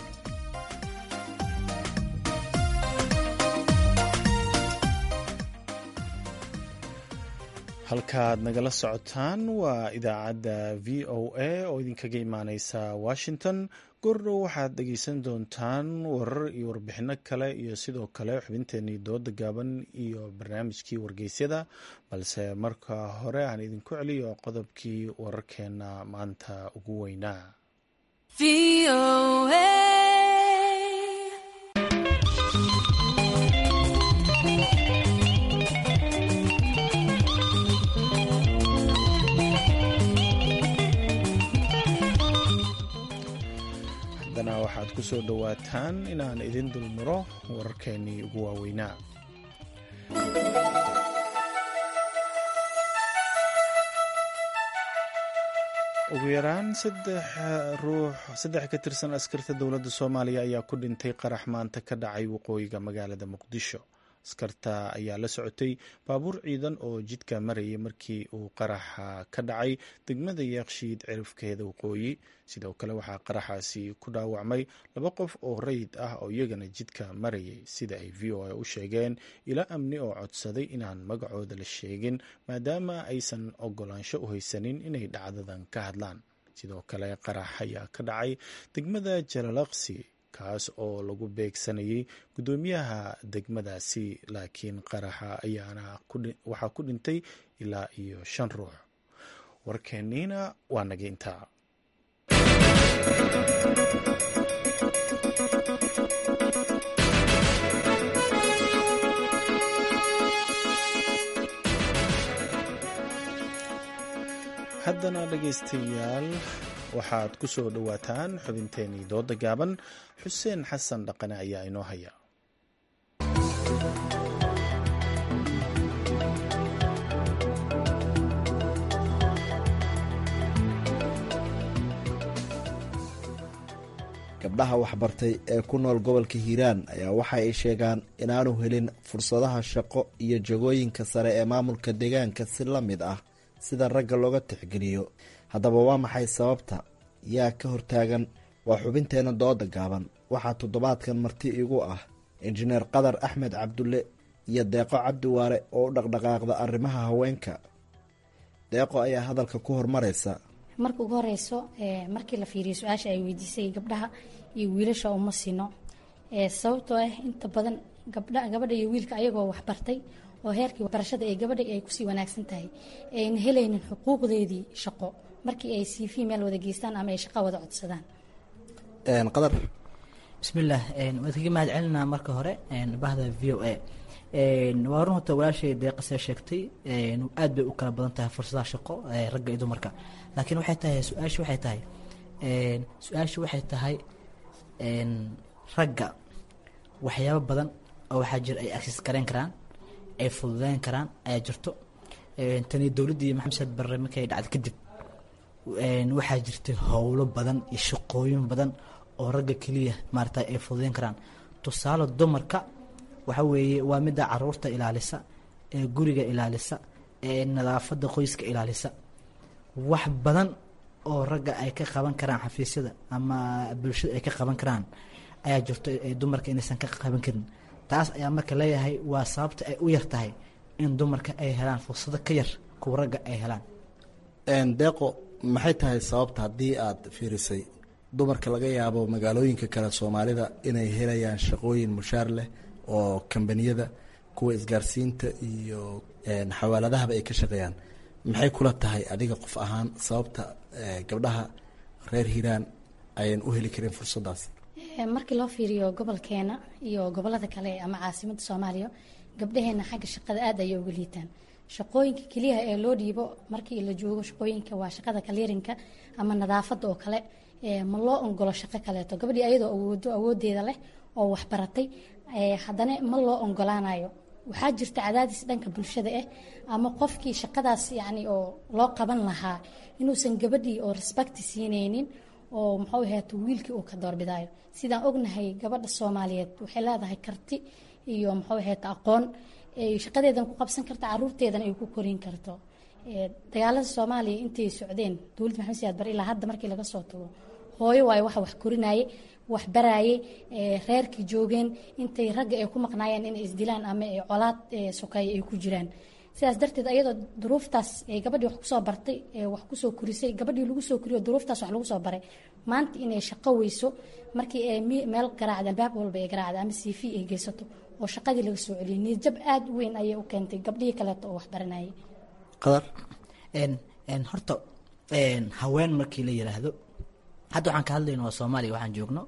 halkaaad nagala socotaan waa idaacadda v o a oo idinkaga imaaneysa washington goordhow waxaad dhegeysan doontaan warar iyo warbixino kale iyo sidoo kale xubinteenii dooda gaaban iyo barnaamijkii wargeysyada balse marka hore aan idinku celiyo qodobkii wararkeena maanta ugu weynaa haddana waxaad ku soo dhowaataan inaan idin dulmaro wararkeenii ugu waaweynaa ugu yaraan saddex ruux saddex ka tirsan askarta dowladda soomaaliya ayaa ku dhintay qarax maanta ka dhacay waqooyiga magaalada muqdisho askarta ayaa la socotay baabuur ciidan oo jidka marayay markii uu qaraxa ka dhacay degmada yeekshiid cirifkeeda waqooyi sidoo kale waxaa qaraxaasi ku dhaawacmay laba qof oo rayid ah oo iyagana jidka marayay sida ay v o a u sheegeen ila amni oo codsaday inaan magacooda la sheegin maadaama aysan ogolaansho u haysanin inay dhacdadan ka hadlaan sidoo kale qarax ayaa ka dhacay degmada jalalaqsi kaas oo lagu beegsanayay guddoomiyaha degmadaasi laakiin qaraxa ayaana waxaa ku dhintay ilaa iyo shan ruux warkeeniina waa naga intaa haddana dhegaystayaal waxaad ku soo dhowaataan xubinteenii dooda gaaban xuseen xasan dhaqane ayaa inoo haya gabdhaha waxbartay ee ku nool gobolka hiiraan ayaa waxa ay sheegaan inaanu helin fursadaha shaqo iyo jagooyinka sare ee maamulka deegaanka si la mid ah sida ragga looga tixgeliyo haddaba waa maxay sababta yaa ka hortaagan waa xubinteena dooda gaaban waxaa toddobaadkan marti igu ah injineer qadar axmed cabdulle iyo deeqo cabdiwaare oo u dhaqdhaqaaqda arrimaha haweenka deeqo ayaa hadalka ku hormaraysa marka ugu horeyso markii la fiiriyo su-aasha ay weydiisay gabdhaha iyo wiilasha uma sino sababtoo ah inta badan gabadha iyo wiilka ayagoo waxbartay oo heerkii waxbarashada ee gabadha ay kusii wanaagsan tahay ayna helaynin xuquuqdeedii shaqo markii ay cv meel wada geystaan ama ay shaqo wada codsadaan qadar bismillaah waad kaga mahad celinaa marka hore bahda v o a waa run horta walaashay deeqasee sheegtay aad bay u kala badan tahay fursadaha shaqo ragga iyo dumarka laakiin waxay tahay su-aashu waxay tahay su-aashu waxay tahay ragga waxyaabo badan oo waxaa jira ay agsis gareyn karaan ay fududeyn karaan ayaa jirto tani dowladdii maxamed barre markay dhacday kadib waxaa jirtay howlo badan iyo shaqooyin badan oo ragga keliya maarata ay fududeyn karaan tusaale dumarka waxa weeye waa midda caruurta ilaalisa ee guriga ilaalisa ee nadaafadda qoyska ilaalisa wax badan oo ragga ay ka qaban karaan xafiisyada ama bulshada ay ka qaban karaan ayaa jirto dumarka inaysan ka qaban karin taas ayaa marka leeyahay waa sababta ay u yar tahay in dumarka ay helaan fursado ka yar kuwa ragga ay helaan deeqo maxay tahay sababta haddii aad fiirisay dumarka laga yaabo magaalooyinka kale soomaalida inay helayaan shaqooyin mushaar leh oo kambaniyada kuwa isgaarsiinta iyo xawaaladahaba ay ka shaqeeyaan maxay kula tahay adiga qof ahaan sababta gabdhaha reer hiiraan ayaan u heli karin fursadaas markii loo fiiriyo gobolkeena iyo gobolada kale ama caasimada soomaaliya gabdhaheena xagga shaqada aad ayay uga liitaan shaqooyinka keliyaha ee loo dhiibo markii la joogo shaqooyinka waa shaqada kaliirinka ama nadaafada oo kale ma loo ongolo shaqo kaleeto gabadhii ayadoo awoodo awoodeeda leh oo waxbaratay haddana ma loo ongolaanayo waxaa jirta cadaadis dhanka bulshada ah ama qofkii shaqadaas yani oo loo qaban lahaa inuusan gabadhii oo respecti siineynin oo muxuu ahaata wiilkii uu ka doorbidayo sidaan ognahay gabadha soomaaliyeed waxay leedahay karti iyo muxuu ahaata aqoon shaqadeedan ku qabsan karta caruurteedana ay ku korin karto dagaalada soomaaliya intay socdeen dowladda maxamed siyaad bar ilaa hadda markii laga soo tago hooyo waayo waxa wax korinaye wax baraaye reerkii joogeen intay ragga ay ku maqnaayeen inay isdilaan ama colaad sokeeye ay ku jiraan sidaas darteed ayadoo duruuftaas gabadhii wax kusoo bartay wax kusoo korisay gabadhii lagu soo koriyo duruuftaas wax lagu soo baray maanta inay shaqo weyso markii ay meel garaacda albaab walba ay garaacda ama cv ay geysato oo shaqadii laga soo celiyay niyadjab aada u weyn ayay u keentay gabdhihii kaleeto oo wax baranayay qadar horta haween markii la yiraahdo hadda waxaan ka hadlayna waa soomaaliya waxaan joogno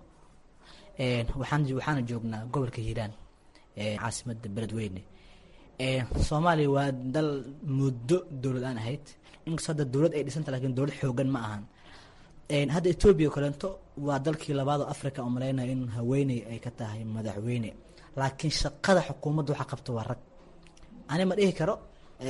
waxaan waxaana joognaa gobolka hiiraan caasimada beledweyne soomaaliya waa dal muddo dowlad aan ahayd inkastoo hadda dowlad ay dhisanta lakin dowlad xoogan ma ahan hadda etoobiya o kaleento waa dalkii labaad oo africa oo malaynaya in haweeney ay ka tahay madaxweyne laakiin shaqada xukuumadda waxa qabta waa rag ani ma dhihi karo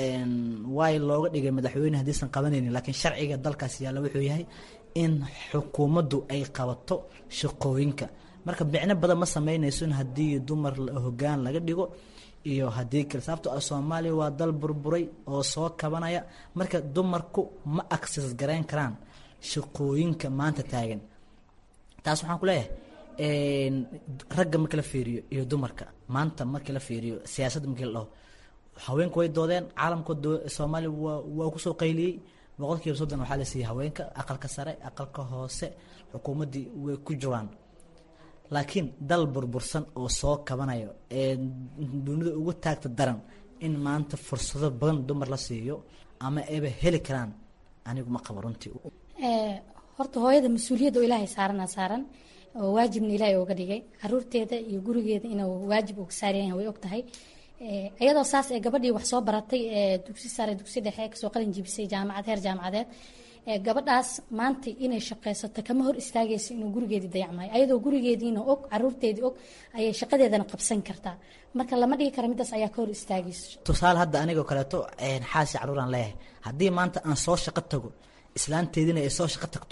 waay looga dhigay madaxweyne haddiisan qabanaynin laakiin sharciga dalkaas yaalla wuxuu yahay in xukuumaddu ay qabato shaqooyinka marka micno badan ma sameynayso in haddii dumar hoggaan laga dhigo iyo haddii kale sababto ah soomaaliya waa dal burburay oo soo kabanaya marka dumarku ma access garayn karaan shaqooyinka maanta taagan taas waxaan ku leeyahay ragga markii la fiiriyo iyo dumarka maanta markii la fiiriyo siyaasadda markii la dhaho haweenku way doodeen caalamka soomaaliya waa waa kusoo qayliyey boqolkiiba soddon waxaa la siiyey haweenka aqalka sare aqalka hoose xukuumaddii way ku jiraan laakiin dal burbursan oo soo kabanayo ee dunida ugu taagta daran in maanta fursado badan dumar la siiyo ama ayba heli karaan anigu ma qabo runtii horta hooyada mas-uuliyadda oo ilaahay saarana saaran oo waajibna ilaahay ooga dhigay caruurteeda iyo gurigeeda inuu waajib uga saaryahay way og tahay iyadoo saas ee gabadhii wax soo baratay ee dugsi sare dugsi dhexe kasoo qalin jibisay jaamacad heer jaamacadeed gabadhaas maanta inay shaqaysato kama hor istaagayso inuu gurigeedii dayacmayo ayadoo gurigeediina og caruurteedii og ayay shaqadeedana qabsan kartaa marka lama dhigi kara midaas ayaa ka hor istaagayso tusaale hadda anigoo kaleeto xaasi caruuraan leeyahay haddii maanta aan soo shaqo tago islaanteediina ay soo shaqo tagto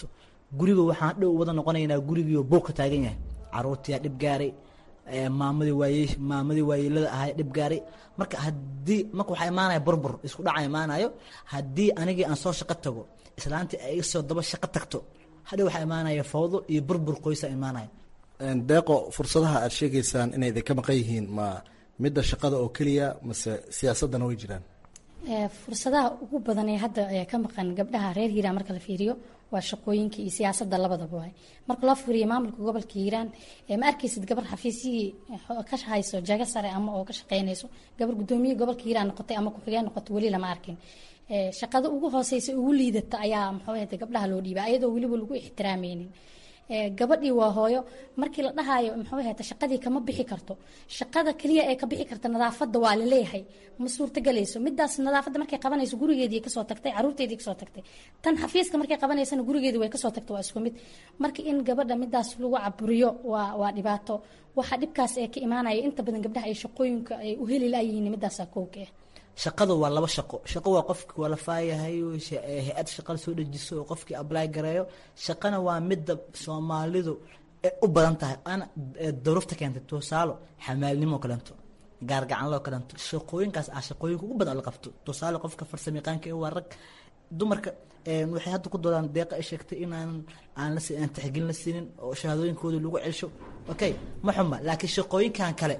guriga waxaan dhow wada noqonaynaa gurigiioo buuq ka taagan yahay caruurtiyaa dhib gaaray maamadii waaye maamadii waayeelada ahay dhib gaaray marka haddii marka waxaa imaanaya burbur isku dhaca imaanayo haddii anigii aan soo shaqo tago islaantii ay iga soo daba shaqo tagto hadhow waxaa imaanaya fawdo iyo burbur qoysa imaanaya deeqo fursadaha aad sheegaysaan inay idinka maqan yihiin ma midda shaqada oo keliya mase siyaasadana way jiraan fursadaha ugu badan ee hadda ka maqan gabdhaha reer hiiraan marka la fiiriyo waa shaqooyinka iyo siyaasadda labadaba waay marka loo fiiriyo maamulka gobolka hiiraan ma arkaysid gabar xafiisyihii ka hayso jago sare ama oo ka shaqeynayso gabar gudoomiye gobolka hiiraan noqotay ama ku-xigeen noqotay weli lama arkin shaqada ugu hooseysa ugu liidata ayaa muxuu ahayta gabdhaha loo dhiiba ayadoo weliba lagu ixtiraameynin gabadhii waa hooyo markii la dhahayo muxuu ahayta shaqadii kama bixi karto shaqada kaliya ee ka bixi karta nadaafadda waa laleeyahay ma suurtagelayso midaas nadaafadda markay qabanayso gurigeedii kasoo tagtay caruurteedii kasoo tagtay tan xafiiska markay qabanaysana gurigeedii way kasoo tagtay waa isku mid marka in gabadha midaas lagu caburiyo waa waa dhibaato waxa dhibkaas ee ka imaanaya inta badan gabdhaha ay shaqooyinka ay u heli layihiin midaasa kowka ah shaqada waa laba shaqo shaqo waa qofkii walafaayahay hay-ad shaqa soo dejiso oo qofkii ably gareeyo shaqana waa midda soomaalidu u badan tahay ana daruufta keentay tusaalo xamaalnimo kaleento gaargacanloo kaleento shaqooyinkaas ah shaqooyinka ugu badan oo la qabto tusaale qofka farsamayaqaanka waa rag dumarka waxay hadda ku doodaan deeqa ay sheegtay inaan aan la aan tixgelin la siinin oo shahaadooyinkooda lagu celsho okay ma xuma laakiin shaqooyinkan kale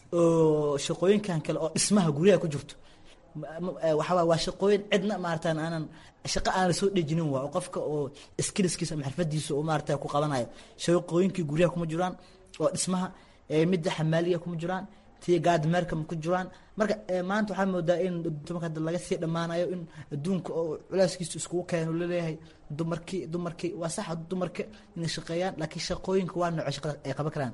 oo shaqooyinkan kale oo dhismaha guryaha ku jirto waxaa waa shaqooyin cidna maaratan aanan shaqo aan lasoo dhejinin waa qofka oo skillskiisa ama xirfadiisa oo maarata ku qabanayo shaqooyinkii guryaha kuma jiraan oo dhismaha midda xamaaliga kuma jiraan tii gaadmeerka ku jiraan marka maanta waxaa moodaa in dumarka hadda laga sii dhammaanayo in adduunka oo culeyskiisa iskugu keeno laleeyahay dumarkii dumarkii waa sax dumarka inay shaqeeyaan laakiin shaqooyinka waa nooco shaqada ay qaban karaan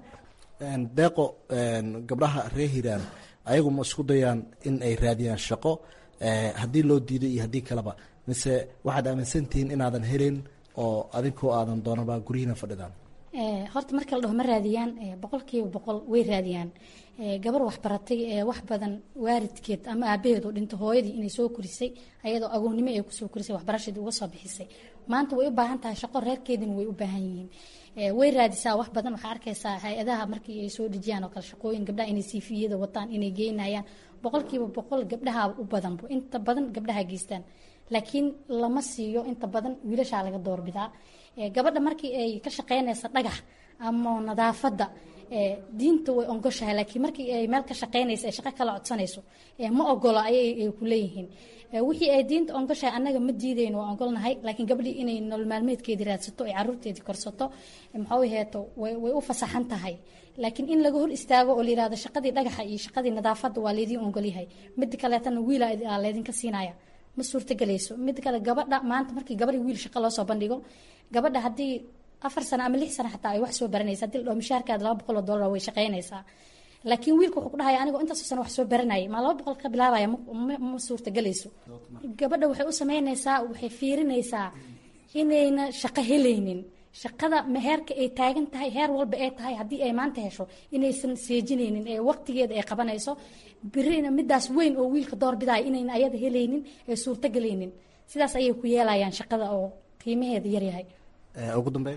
deeqo gabdhaha reer hiiraan ayagu ma isku dayaan in ay raadiyaan shaqo haddii loo diiday iyo haddii kaleba mise waxaad aaminsantihiin inaadan helin oo adinkoo aadan doonaba guryihiina fadhidaan horta marka la dhaho ma raadiyaan boqolkiiba boqol way raadiyaan gabar waxbaratay wax badan waaridkeed ama aabaheed oo dhinta hooyadii inay soo korisay ayadoo agoonnimo ay kusoo korisay waxbarashaedii uga soo bixisay maanta way u baahan tahay shaqo reerkeedina way u baahan yihiin way raadisaa wax badan waxaa arkaysaa hay-adaha markii ay soo dhejiyaan oo kale shaqooyin gabdhaha inay siifiyada wataan inay geynayaan boqolkiiba boqol gabdhaha u badanbo inta badan gabdhaha geystaan laakiin lama siiyo inta badan wiilashaa laga doorbidaa gabadha markii ay ka shaqeynaysa dhagax ama nadaafadda diinta way ongoshahay laakiin markii ay meel ka shaqeynaysa ay shaqo kala codsanayso ma ogolo ayay ku leeyihiin wixii ay diinta ongoshahay annaga ma diidayno waa ogolnahay laakiin gabdhii inay nolol maalmeedkeedii raadsato ay caruurteedii korsato maxuu heeto way u fasaxan tahay laakiin in laga hor istaago oo la yirahdo shaqadii dhagaxa iyo shaqadii nadaafadda waa laydiin ogolyahay mida kaleetana wiila laydinka siinaya ma suurtagelayso mid kale gabadha maanta markii gabadhi wiil shaqo loo soo bandhigo gabadha haddii afar sano ama lix sano xataa ay wax soo baranaysa hadii la dhaho mishaarkaada laba boqol oo dollar way shaqeynaysaa laakiin wiilka wuxuu ku dhahaya anigoo intaasoo sano wax soo baranayay maa laba boqol ka bilaabaya ma suurtagelayso gabadha waxay u sameynaysaa waxay fiirinaysaa inayna shaqo helaynin shaqada heerka ay taagan tahay heer walba ay tahay haddii ay maanta hesho inaysan seejinaynin ee waqtigeeda ay qabanayso birina midaas weyn oo wiilka doorbidaya inayna ayada helaynin ee suurtagelaynin sidaas ayay ku yeelayaan shaqada oo qiimaheeda yaryahay ugu dambeyn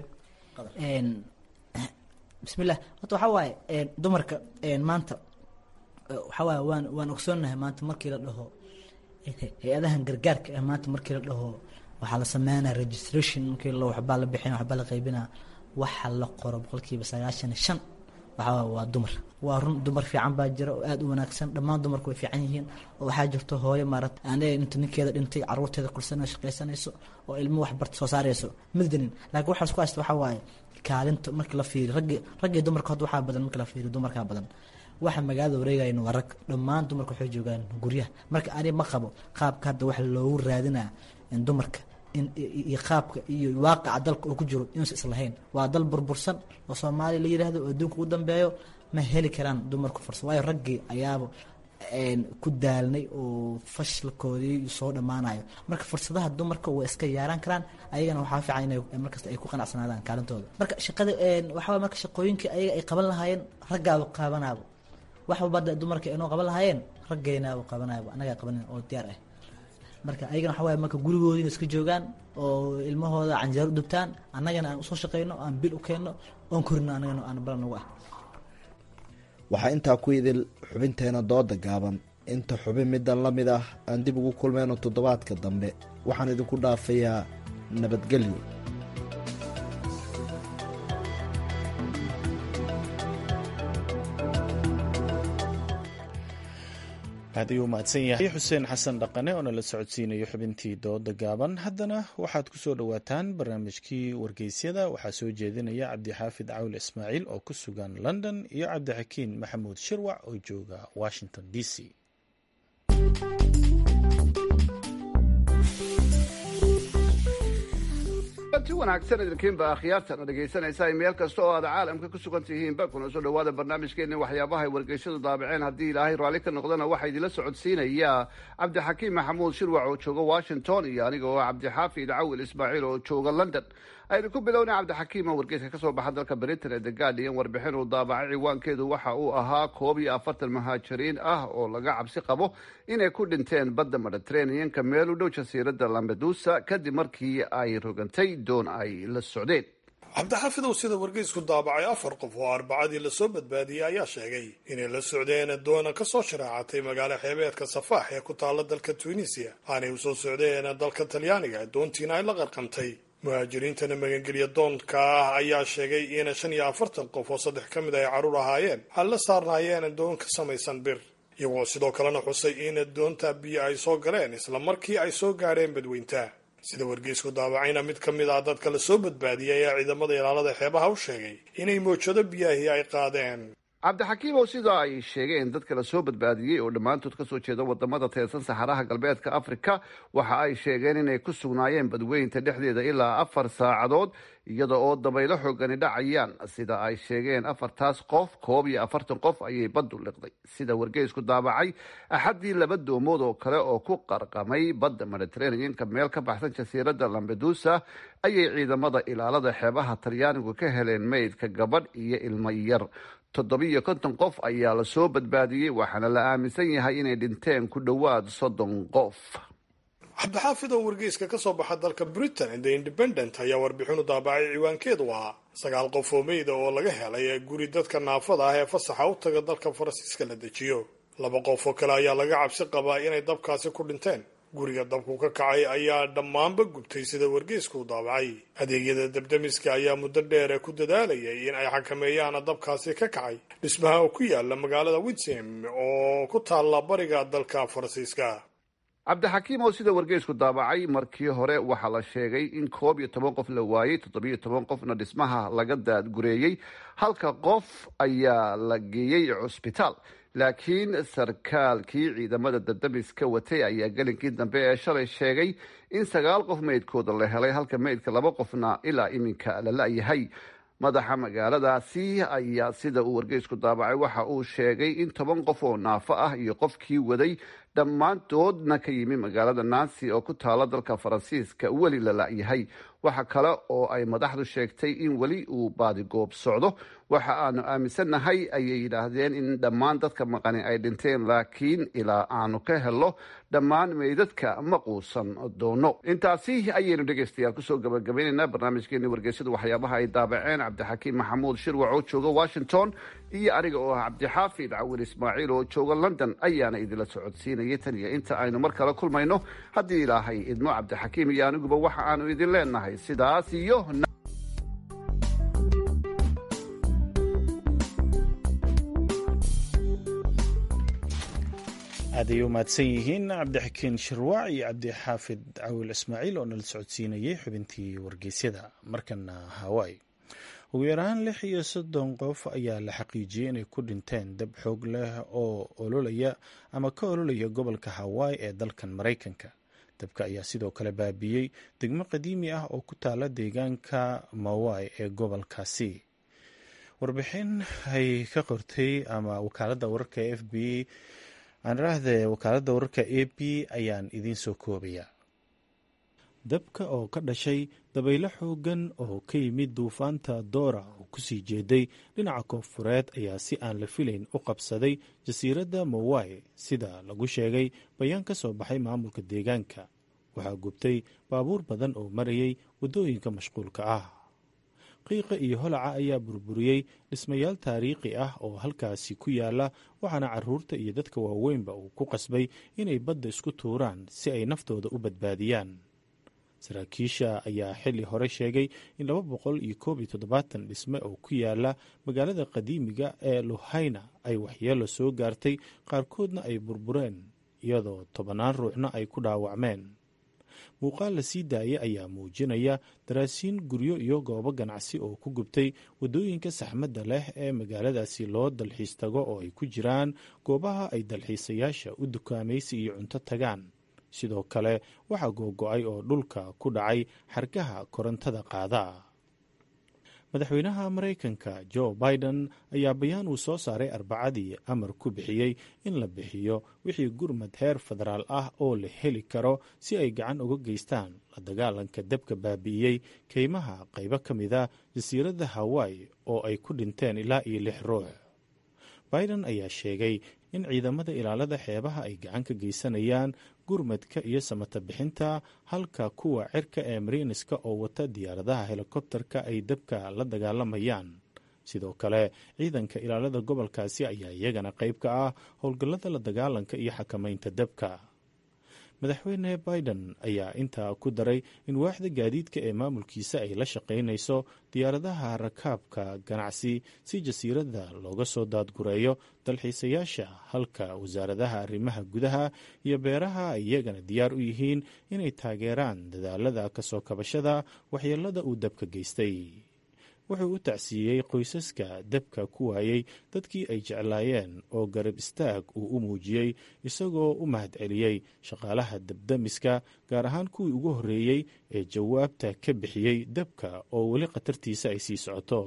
bismillah horta waxaa waaye dumarka maanta waxaa waaye waan waan ogsoonnahay maanta markii la dhaho hay-adahan gargaarka ah maanta markii la dhaho waxaa la sameynaya registration markii la waxbaa la bixin waxbaa la qaybinaa waxa la qoro boqolkiiba sagaashan iyo shan waxaa waa dumar waa run dumar fiican baa jira oo aada u wanaagsan dhammaan dumarku way fiican yihiin oo waxaa jirto hooyo maarata ane inta ninkeeda dhintay caruurteeda kursana shaqaysanayso oo ilmo waxbarta soo saarayso middanin laakiin waxaa isku haysta waxaa waaye kaalinta markii la fiiriyo raggi raggii dumarka hadda waxaa badan markii la fiiriyo dumarkaa badan waxa magaalada wareegayan waa rag dhammaan dumarka waxay joogaan guryaha marka ani ma qabo qaabka hadda waxa loogu raadinaa dumarka iyo qaabka iyo waaqaca dalka oo ku jiro inuusa islahayn waa dal burbursan oo soomaaliya la yidhaahdo oo adduunka ugu dambeeyo ma heli karaan dumarku fursa waayo raggii ayaaba ku daalnay oo fashilkoodii soo dhammaanayo marka fursadaha dumarka way iska yaaran karaan ayagana waxaa fiican inay markasta ay ku qanacsanaadaan kaalintooda marka shaqada waxaa marka shaqooyinkii ayaga ay qaban lahaayeen raggaaba qaabanaaba wax walba dumarka inoo qaban lahaayeen raggeenaaba qabanaaba annagaa qabanin oo diyaar ah marka ayagana waxa waaye marka gurigoodina iska joogaan oo ilmahooda canjeero u dubtaan annagana aan usoo shaqeyno aan bil u keenno oon korino annagana aan balan nagu ah waxaa intaa ku idil xubinteena dooda gaaban inta xubin middan la mid ah aan dib ugu kulmeyno toddobaadka dambe waxaan idinku dhaafayaa nabadgelyo aad ayuu mahadsan yahay xuseen xasan dhaqane oo nala socodsiinayo xubintii dooda gaaban haddana waxaad ku soo dhowaataan barnaamijkii wargeysyada waxaa soo jeedinaya cabdixaafid cawl ismaaciil oo ku sugan london iyo cabdixakiin maxamuud shirwac oo jooga washington d c ti wanaagsan idinkiinba akhyaartana dhegaysanaysaa meel kasta oo aad caalamka ku sugan tihiinba kuna soo dhawaada barnaamijkeena waxyaabaha ay wargeysyadu daabaceen haddii ilaahay raalli ka noqdana waxaa idinla socodsiinaya cabdixakiim maxamuud shirwac oo jooga washington iyo aniga oo cabdixaafid cawil ismaaciil oo jooga london aynu ku bilownay cabdixakiim oo wargeyska kasoo baxa dalka britain ee the guardian warbixin uu daabacay ciwaankeedu waxa uu ahaa koob iyo afartan muhaajiriin ah oo laga cabsi qabo inay ku dhinteen badda mediterraneanka meel u dhow jasiiradda lambedusa kadib markii ay rogantay doon ay la socdeen cabdixaafidow sida wargeysku daabacay afar qof oo arbacadii lasoo badbaadiyey ayaa sheegay inay la socdeen doona kasoo sharaacatay magaalo xeebeedka safaax ee ku taalla dalka tunisiya aanay usoo socdeen dalka talyaaniga doontiina ay la qarqantay muhaajiriintana magangelya doonka ah ayaa sheegay in shan iyo afartan qof oo saddex ka mid ay carruur ahaayeen ay la saarnaayeen doon ka samaysan bir iyagoo sidoo kalena xusay in doonta biyo ay soo galeen isla markii ay soo gaadheen badweynta sida wargeysku daabacayna mid ka mid ah dadka la soo badbaadiyay ayaa ciidamada ilaalada xeebaha u sheegay inay moojado biyahii ay qaadeen cabdixakiim oo sida ay sheegeen dadka la soo badbaadiyey oo dhammaantood kasoo jeeda wadamada teedsan saxaraha galbeedka africa waxa ay sheegeen inay ku sugnaayeen badweynta dhexdeeda ilaa afar saacadood iyada oo dabaylo xoogani dhacayaan sida ay sheegeen afartaas qof koob iyo afartan qof ayay baddu liqday sida wargeysku daabacay axaddii laba doomood oo kale oo ku qarqamay badda mediterraneanka meel ka baxsan jasiiradda lambedusa ayay ciidamada ilaalada xeebaha talyaanigu ka heleen meydka gabadh iyo ilmo yar toddobiiyo konton qof ayaa la soo badbaadiyey waxaana la aaminsan yahay inay dhinteen ku dhowaad soddon qof cabdixaafid oo wargeyska ka soo baxa dalka britain the independent ayaa warbixinu daabacay ciwaankeedu ahaa sagaal qof oo meyda oo laga helay guri dadka naafada ah ee fasaxa u taga dalka faransiiska la dejiyo laba qof oo kale ayaa laga cabsi qabaa inay dabkaasi ku dhinteen guriga dabku ka kacay ayaa dhammaanba gubtay sida wargeysku u daabacay adeegyada dabdamiska ayaa muddo dheer ku dadaalayay in ay xakameeyaan dabkaasi ka kacay dhismaha oo ku yaala magaalada winsem oo ku taalla bariga dalka faransiiska cabdixakiim oo sida wargeysku daabacay markii hore waxaa la sheegay in koob iyo toban qof la waayey toddobiyo toban qofna dhismaha laga daadgureeyey halka qof ayaa la geeyey cusbitaal laakiin sarkaalkii ciidamada dadamiska watay ayaa gelinkii dambe ee shalay sheegay in sagaal qof meydkooda la helay halka meydka laba qofna ilaa iminka la la-yahay madaxa magaaladaasi ayaa sida uu wargeysku daabacay waxa uu sheegay in toban qof oo naafo ah iyo qofkii waday dhammaantoodna ka yimi magaalada nancy oo ku taala dalka faransiiska weli la la-yahay waxa kale oo ay madaxdu sheegtay in weli uu baadigoob socdo waxa aanu aaminsannahay ayay yidhaahdeen in dhammaan dadka maqani ay dhinteen laakiin ilaa aanu ka helo dhammaan meydadka ma quusan doono intaasi ayaynu dhegaystayaal kusoo gabagabaynaynaa barnaamijkeeni wargeysyadu waxyaabaha ay daabaceen cabdixakiim maxamuud shirwac oo jooga washington iyo aniga oo ah cabdixaafid cawil ismaaciil oo jooga london ayaana idinla socodsiinayay tan iyo inta aynu mar kale kulmayno haddii ilaahay idmo cabdixakiim iyo aniguba waxa aanu idin leenahay sidaas iyo aad ayay u mahadsan yihiin cabdixakiin shirwac iyo cabdixaafid cawil ismaaciil oo nala socodsiinayay xubintii wargeysyada markana hawaii ugu yaraan lix iyo soddon qof ayaa la xaqiijiyey inay ku dhinteen dab xoog leh oo ololaya ama ka ololaya gobolka hawaii ee dalkan maraykanka dabka ayaa sidoo kale baabiyey degmo qadiimi ah oo ku taala deegaanka mawai ee gobolkaasi warbixin ay ka qortay ama wakaaladda wararka f b aanrahde wakaaladda wararka a b ayaan idiin soo koobaya dabka oo ka dhashay dabaylo xoogan oo ka yimid duufaanta doora oo kusii jeeday dhinaca koonfureed ayaa si aan la filayn u qabsaday jasiiradda mawai sida lagu sheegay bayaan ka soo baxay maamulka deegaanka waxaa gubtay baabuur badan oo marayay waddooyinka mashquulka ah qiiqa iyo holaca ayaa burburiyey dhismayaal taariikhi ah oo halkaasi ku yaala waxaana caruurta iyo dadka waaweynba uu ku qasbay inay badda isku tuuraan si ay naftooda u badbaadiyaan saraakiisha ayaa xili hore sheegay in laba boqol iyo koob iyo toddobaatan dhisme oo ku yaala magaalada qadiimiga ee luhayna ay waxyeelo soo gaartay qaarkoodna ay burbureen iyadoo tobannaan ruuxna ay ku dhaawacmeen muuqaal la sii daayay ayaa muujinaya daraasiin guryo iyo goobo ganacsi oo ku gubtay waddooyinka saxmadda leh ee magaaladaasi loo dalxiis tago oo ay ku jiraan goobaha ay dalxiisayaasha u dukaamaysi iyo cunto tagaan sidoo kale waxaa googo-ay oo dhulka ku dhacay xargaha korontada qaada madaxweynaha maraykanka jo biden ayaa bayaan uu soo saaray arbacadii amar ku bixiyey in la bixiyo wixii gurmad heer federaal ah oo la heli karo si ay gacan uga geystaan la dagaalanka dabka baabi'iyey keymaha qaybo ka mida jasiiradda hawaii oo ay ku dhinteen ilaa iyo lix ruux biden ayaa sheegay in ciidamada ilaalada xeebaha ay gacan ka geysanayaan gurmadka iyo samata bixinta halka kuwa cirka ee mariiniska oo wata diyaaradaha helikobterka ay dabka la dagaalamayaan sidoo kale ciidanka ilaalada gobolkaasi ayaa iyagana qayb ka ah howlgallada la dagaalanka iyo xakamaynta dabka madaxweyne biden ayaa intaa ku daray in waaxda gaadiidka ee maamulkiisa ay la shaqaynayso diyaaradaha rakaabka ganacsi si jasiiradda looga soo daadgureeyo dalxiisayaasha halka wasaaradaha arrimaha gudaha iyo beeraha ay iyagana diyaar u yihiin inay taageeraan dadaalada kasoo kabashada waxyeelada uu dabka geystay wuxuu u tacsiiyey qoysaska dabka ku waayey dadkii ay jeclaayeen oo garab istaag uu u muujiyey isagoo u mahadceliyey shaqaalaha dabdamiska gaar ahaan kuwii ugu horreeyey ee jawaabta ka bixiyey dabka oo weli khatartiisa ay sii socoto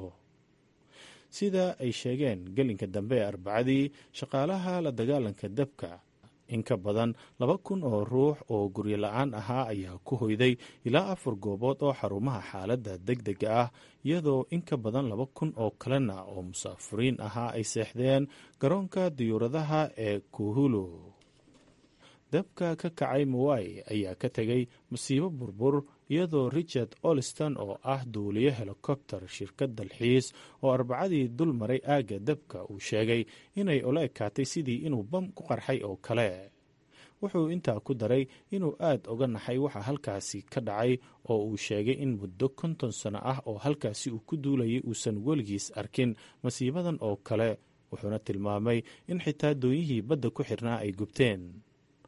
sida ay sheegeen gelinka dambe ee arbacadii shaqaalaha la dagaalanka dabka in ka badan laba kun oo ruux oo guryo la-aan ahaa ayaa ku hoyday ilaa afar goobood oo xarumaha xaaladda deg dega ah iyadoo in ka badan laba kun oo kalena oo musaafiriin ahaa ay seexdeen garoonka diyuuradaha ee kuhulu dabka ka kacay mawai ayaa ka tegay masiibo burbur iyadoo richard oliston oo ah duuliyo helikobter shirkad dalxiis oo arbacadii dul maray aagga dabka uu sheegay inay ola ekaatay sidii inuu bam ku qarxay oo kale wuxuu intaa ku daray inuu aad uga naxay waxa halkaasi ka dhacay oo uu sheegay in muddo konton sano ah oo halkaasi uu ku duulayay uusan weligiis arkin masiibadan oo kale wuxuuna tilmaamay in xitaa dooyihii badda ku xirnaa ay gubteen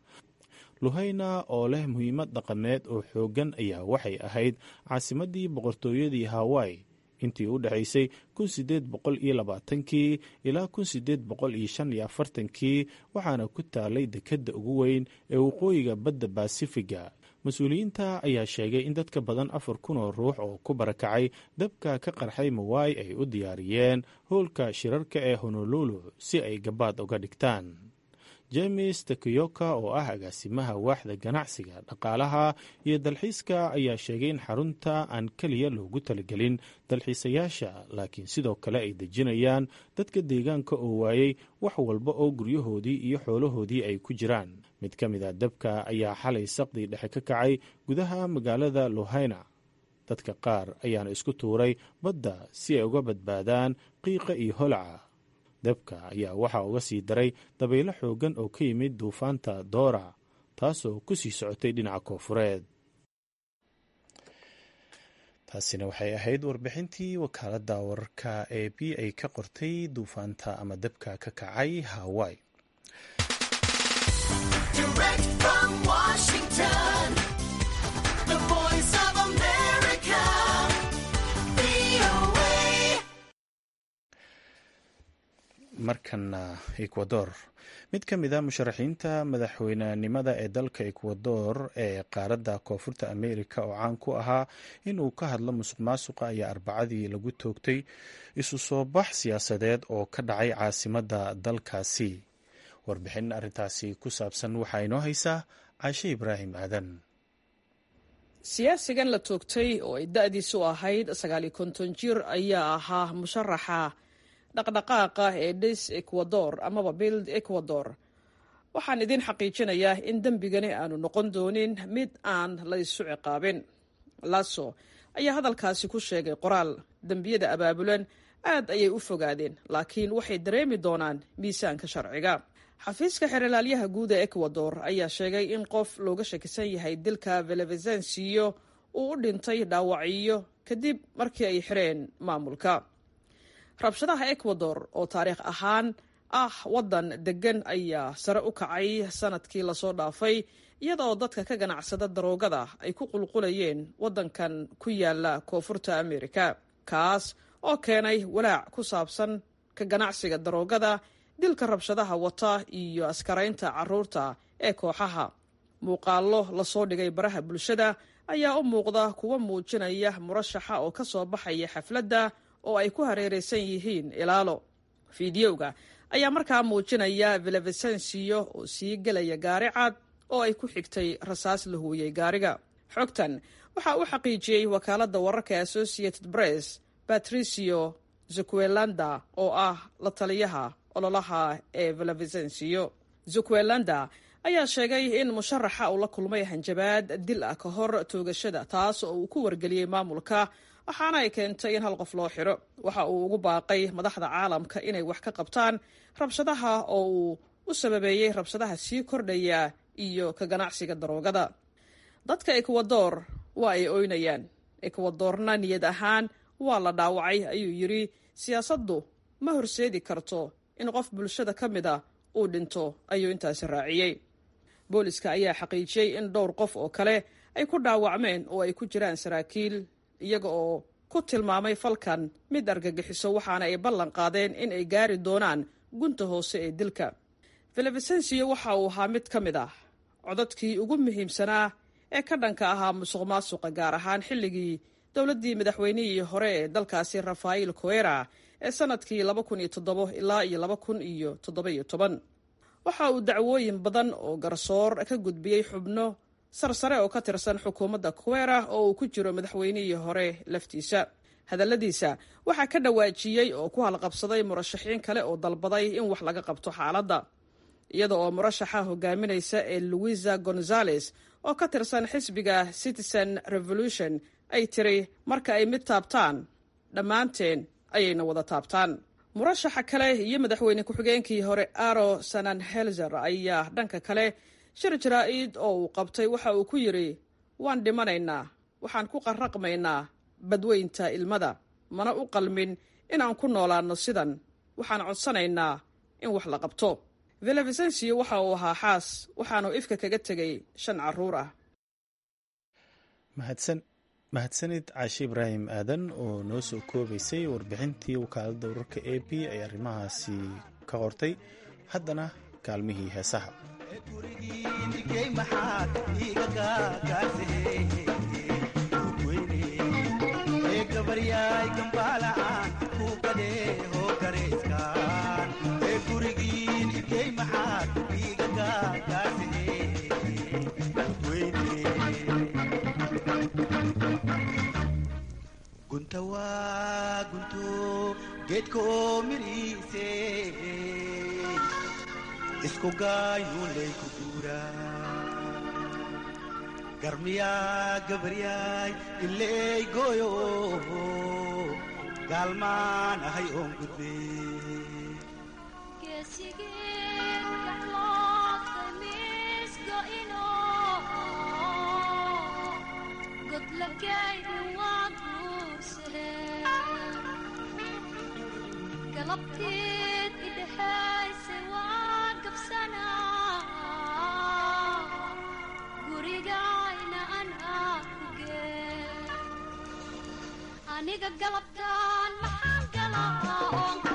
luhayna oo leh muhiimad dhaqameed oo xooggan ayaa waxay ahayd caasimadii boqortooyadii hawaii intii u dhexaysay kun sideed boqol iyo labaatankii ilaa kun sideed boqol iyo shan iyo afartankii waxaana ku taalay dekedda ugu weyn ee waqooyiga badda baasifiga mas-uuliyiinta ayaa sheegay in dadka badan afar kun oo ruux oo ku barakacay dabka ka qarxay mawai ay u diyaariyeen howlka shirarka ee honolulu si ay gabaad uga dhigtaan james takiyoka oo ah agaasimaha waaxda ganacsiga dhaqaalaha iyo dalxiiska ayaa sheegay in xarunta aan keliya loogu talagelin dalxiisayaasha laakiin sidoo kale ay dejinayaan dadka deegaanka oo waayey wax walba oo guryahoodii iyo xoolahoodii ay ku jiraan mid ka mid a dabka ayaa xalay saqdii dhexe ka kacay gudaha magaalada lohayna dadka qaar ayaana isku tuuray badda si ay uga badbaadaan qiiqa iyo holaca dabka ayaa waxaa uga sii daray dabaylo xooggan oo ka yimid duufaanta doora taasoo ku sii socotay dhinaca koofureed taasina waxay ahayd warbixintii wakaaladda wararka ee b ay ka qortay duufaanta ama dabka ka kacay hawai markana ekwador mid ka mid a musharaxiinta madaxweynenimada ee dalka ekwador ee qaaradda koonfurta amerika oo caan ku ahaa inuu ka hadlo musuq maasuqa ayaa arbacadii lagu toogtay isu soo bax siyaasadeed oo ka dhacay caasimadda dalkaasi warbixin arrintaasi ku saabsan waxaa inoo haysaa caashe ibraahim aadan siyaasigan la toogtay oo ay da-diisu ahayd sagaal iyo konton jir ayaa ahaa musharaxa dhaqdhaqaaqa ee dhis ecuador amaba bild ecuador waxaan idiin xaqiijinayaa in dembigani aanu noqon doonin mid aan la isu ciqaabin laso ayaa hadalkaasi ku sheegay qoraal dembiyada abaabulan aad ayay u fogaadeen laakiin waxay dareemi doonaan miisaanka sharciga xafiiska xeralaalyaha guud ee ecuador ayaa sheegay in qof looga shakisan yahay dilka velevezensiyo uu u dhintay dhaawacyo kadib markii ay xireen maamulka rabshadaha ecuador oo taariikh ahaan ah waddan deggan ayaa sare u kacay sanadkii lasoo dhaafay iyadaoo dadka ka ganacsada daroogada ay ku qulqulayeen waddankan ku yaala koonfurta amerika kaas oo keenay walaac ku saabsan ka ganacsiga daroogada dilka rabshadaha wata iyo askaraynta caruurta ee kooxaha muuqaallo lasoo dhigay baraha bulshada ayaa u muuqda kuwa muujinaya murashaxa oo ka soo baxaya xafladda oo ay ku hareeraysan yihiin ilaalo fiidiyowga ayaa markaa muujinaya velevesensiyo oo sii gelaya gaari cad oo ay ku xigtay rasaas la huuyey gaariga xogtan waxaa u xaqiijiyey wakaaladda wararka associated press patricio zuquelanda oo ah la taliyaha ololaha ee velevesensiyo zuquelanda ayaa sheegay in musharaxa uu la kulmay hanjabaad dil ah ka hor toogashada taas oo uu ku wargeliyey maamulka waxaana ay keentay in hal qof loo xiro waxa uu ugu baaqay madaxda caalamka inay wax ka qabtaan rabshadaha oo uu u sababeeyey rabshadaha sii kordhaya iyo ka ganacsiga daroogada dadka ekwador waa ay oynayaan ekwadorna niyad ahaan waa la dhaawacay ayuu yidhi siyaasaddu ma horseedi karto in qof bulshada ka mid a uu dhinto ayuu intaasi raaciyey booliska ayaa xaqiijiyey in dhowr qof oo kale ay ku dhaawacmeen oo ay ku jiraan saraakiil iyaga oo ku tilmaamay falkan mid argagixiso waxaana ay ballan qaadeen in ay gaari doonaan gunta hoose ee dilka velevesensiyo waxa uu ahaa mid ka mid ah codadkii ugu muhiimsanaa ee ka dhanka ahaa musuq maasuqa gaar ahaan xilligii dowladdii madaxweynihii hore ee dalkaasi rafael coera ee sanadkii laba kun iyo toddobo ilaa iyo laba kun iyo toddoba-iyo toban waxa uu dacwooyin badan oo garsoor ka gudbiyey xubno sarsare oo ka tirsan xukuumadda kuwera oo uu ku jiro madaxweynihii hore laftiisa hadalladiisa waxaa ka dhawaajiyey oo ku halqabsaday murashaxiin kale oo dalbaday in wax laga qabto xaaladda iyada oo murashaxa hogaaminaysa ee louisa gonzales oo ka tirsan xisbiga citizen revolution ay tiri marka ay mid taabtaan dhammaanteen ayayna wada taabtaan murashaxa kale iyo madaxweyne ku-xigeenkii hore aro sanan helzer ayaa dhanka kale shir jaraa-id oo uu qabtay waxa uu ku yidhi waan dhimanaynaa waxaan ku qarraqmaynaa badweynta ilmada mana u qalmin inaan ku noolaanno sidan waxaan codsanaynaa in wax la qabto velevesensiyo waxa uu ahaa xaas waxaanu ifka kaga tegay shan carruur ah mahadsanid caashi ibraahim aadan oo noo soo koobaysay warbixintii wakaaladda wararka a b ay arrimahaasi ka qortay haddana kaalmihii heesaha gunta waa gunto geedkoo midhiise isku gaayuulay ku guuraa garmiyaa gabaryaay ileey gooyo gaalmaan ahay oon gudbe galabteed idhexayse waan gabsanaa gurigayna anaa ku gee aniga galabtaan maxaan galaa oon ku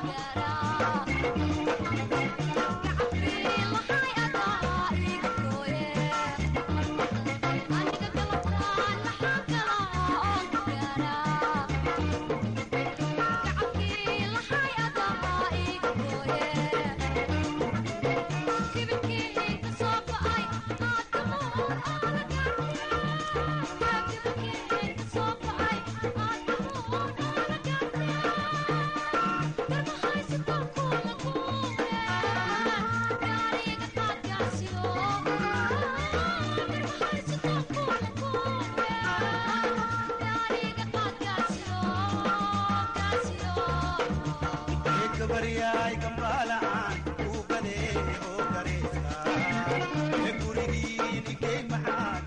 gabaryaay gambaala'aan uu gadee oo gareeska ee gurigiinikey maxaad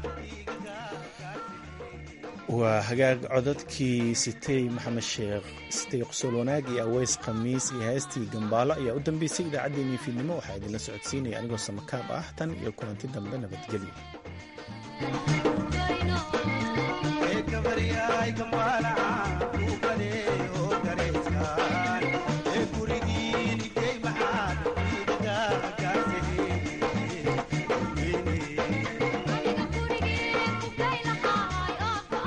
waa hagaag codadkii sitey maxamed sheekh sitey qosol wanaag iyo aweys khamiis iyo heestii gambaalo ayaa u dambeysay idaacaddeenii fiidnimo waxaa idinla socodsiinaya anigoo samakaab ah tan iyo kulanti dambe nabadgelyo gabaryaay gambaala'aan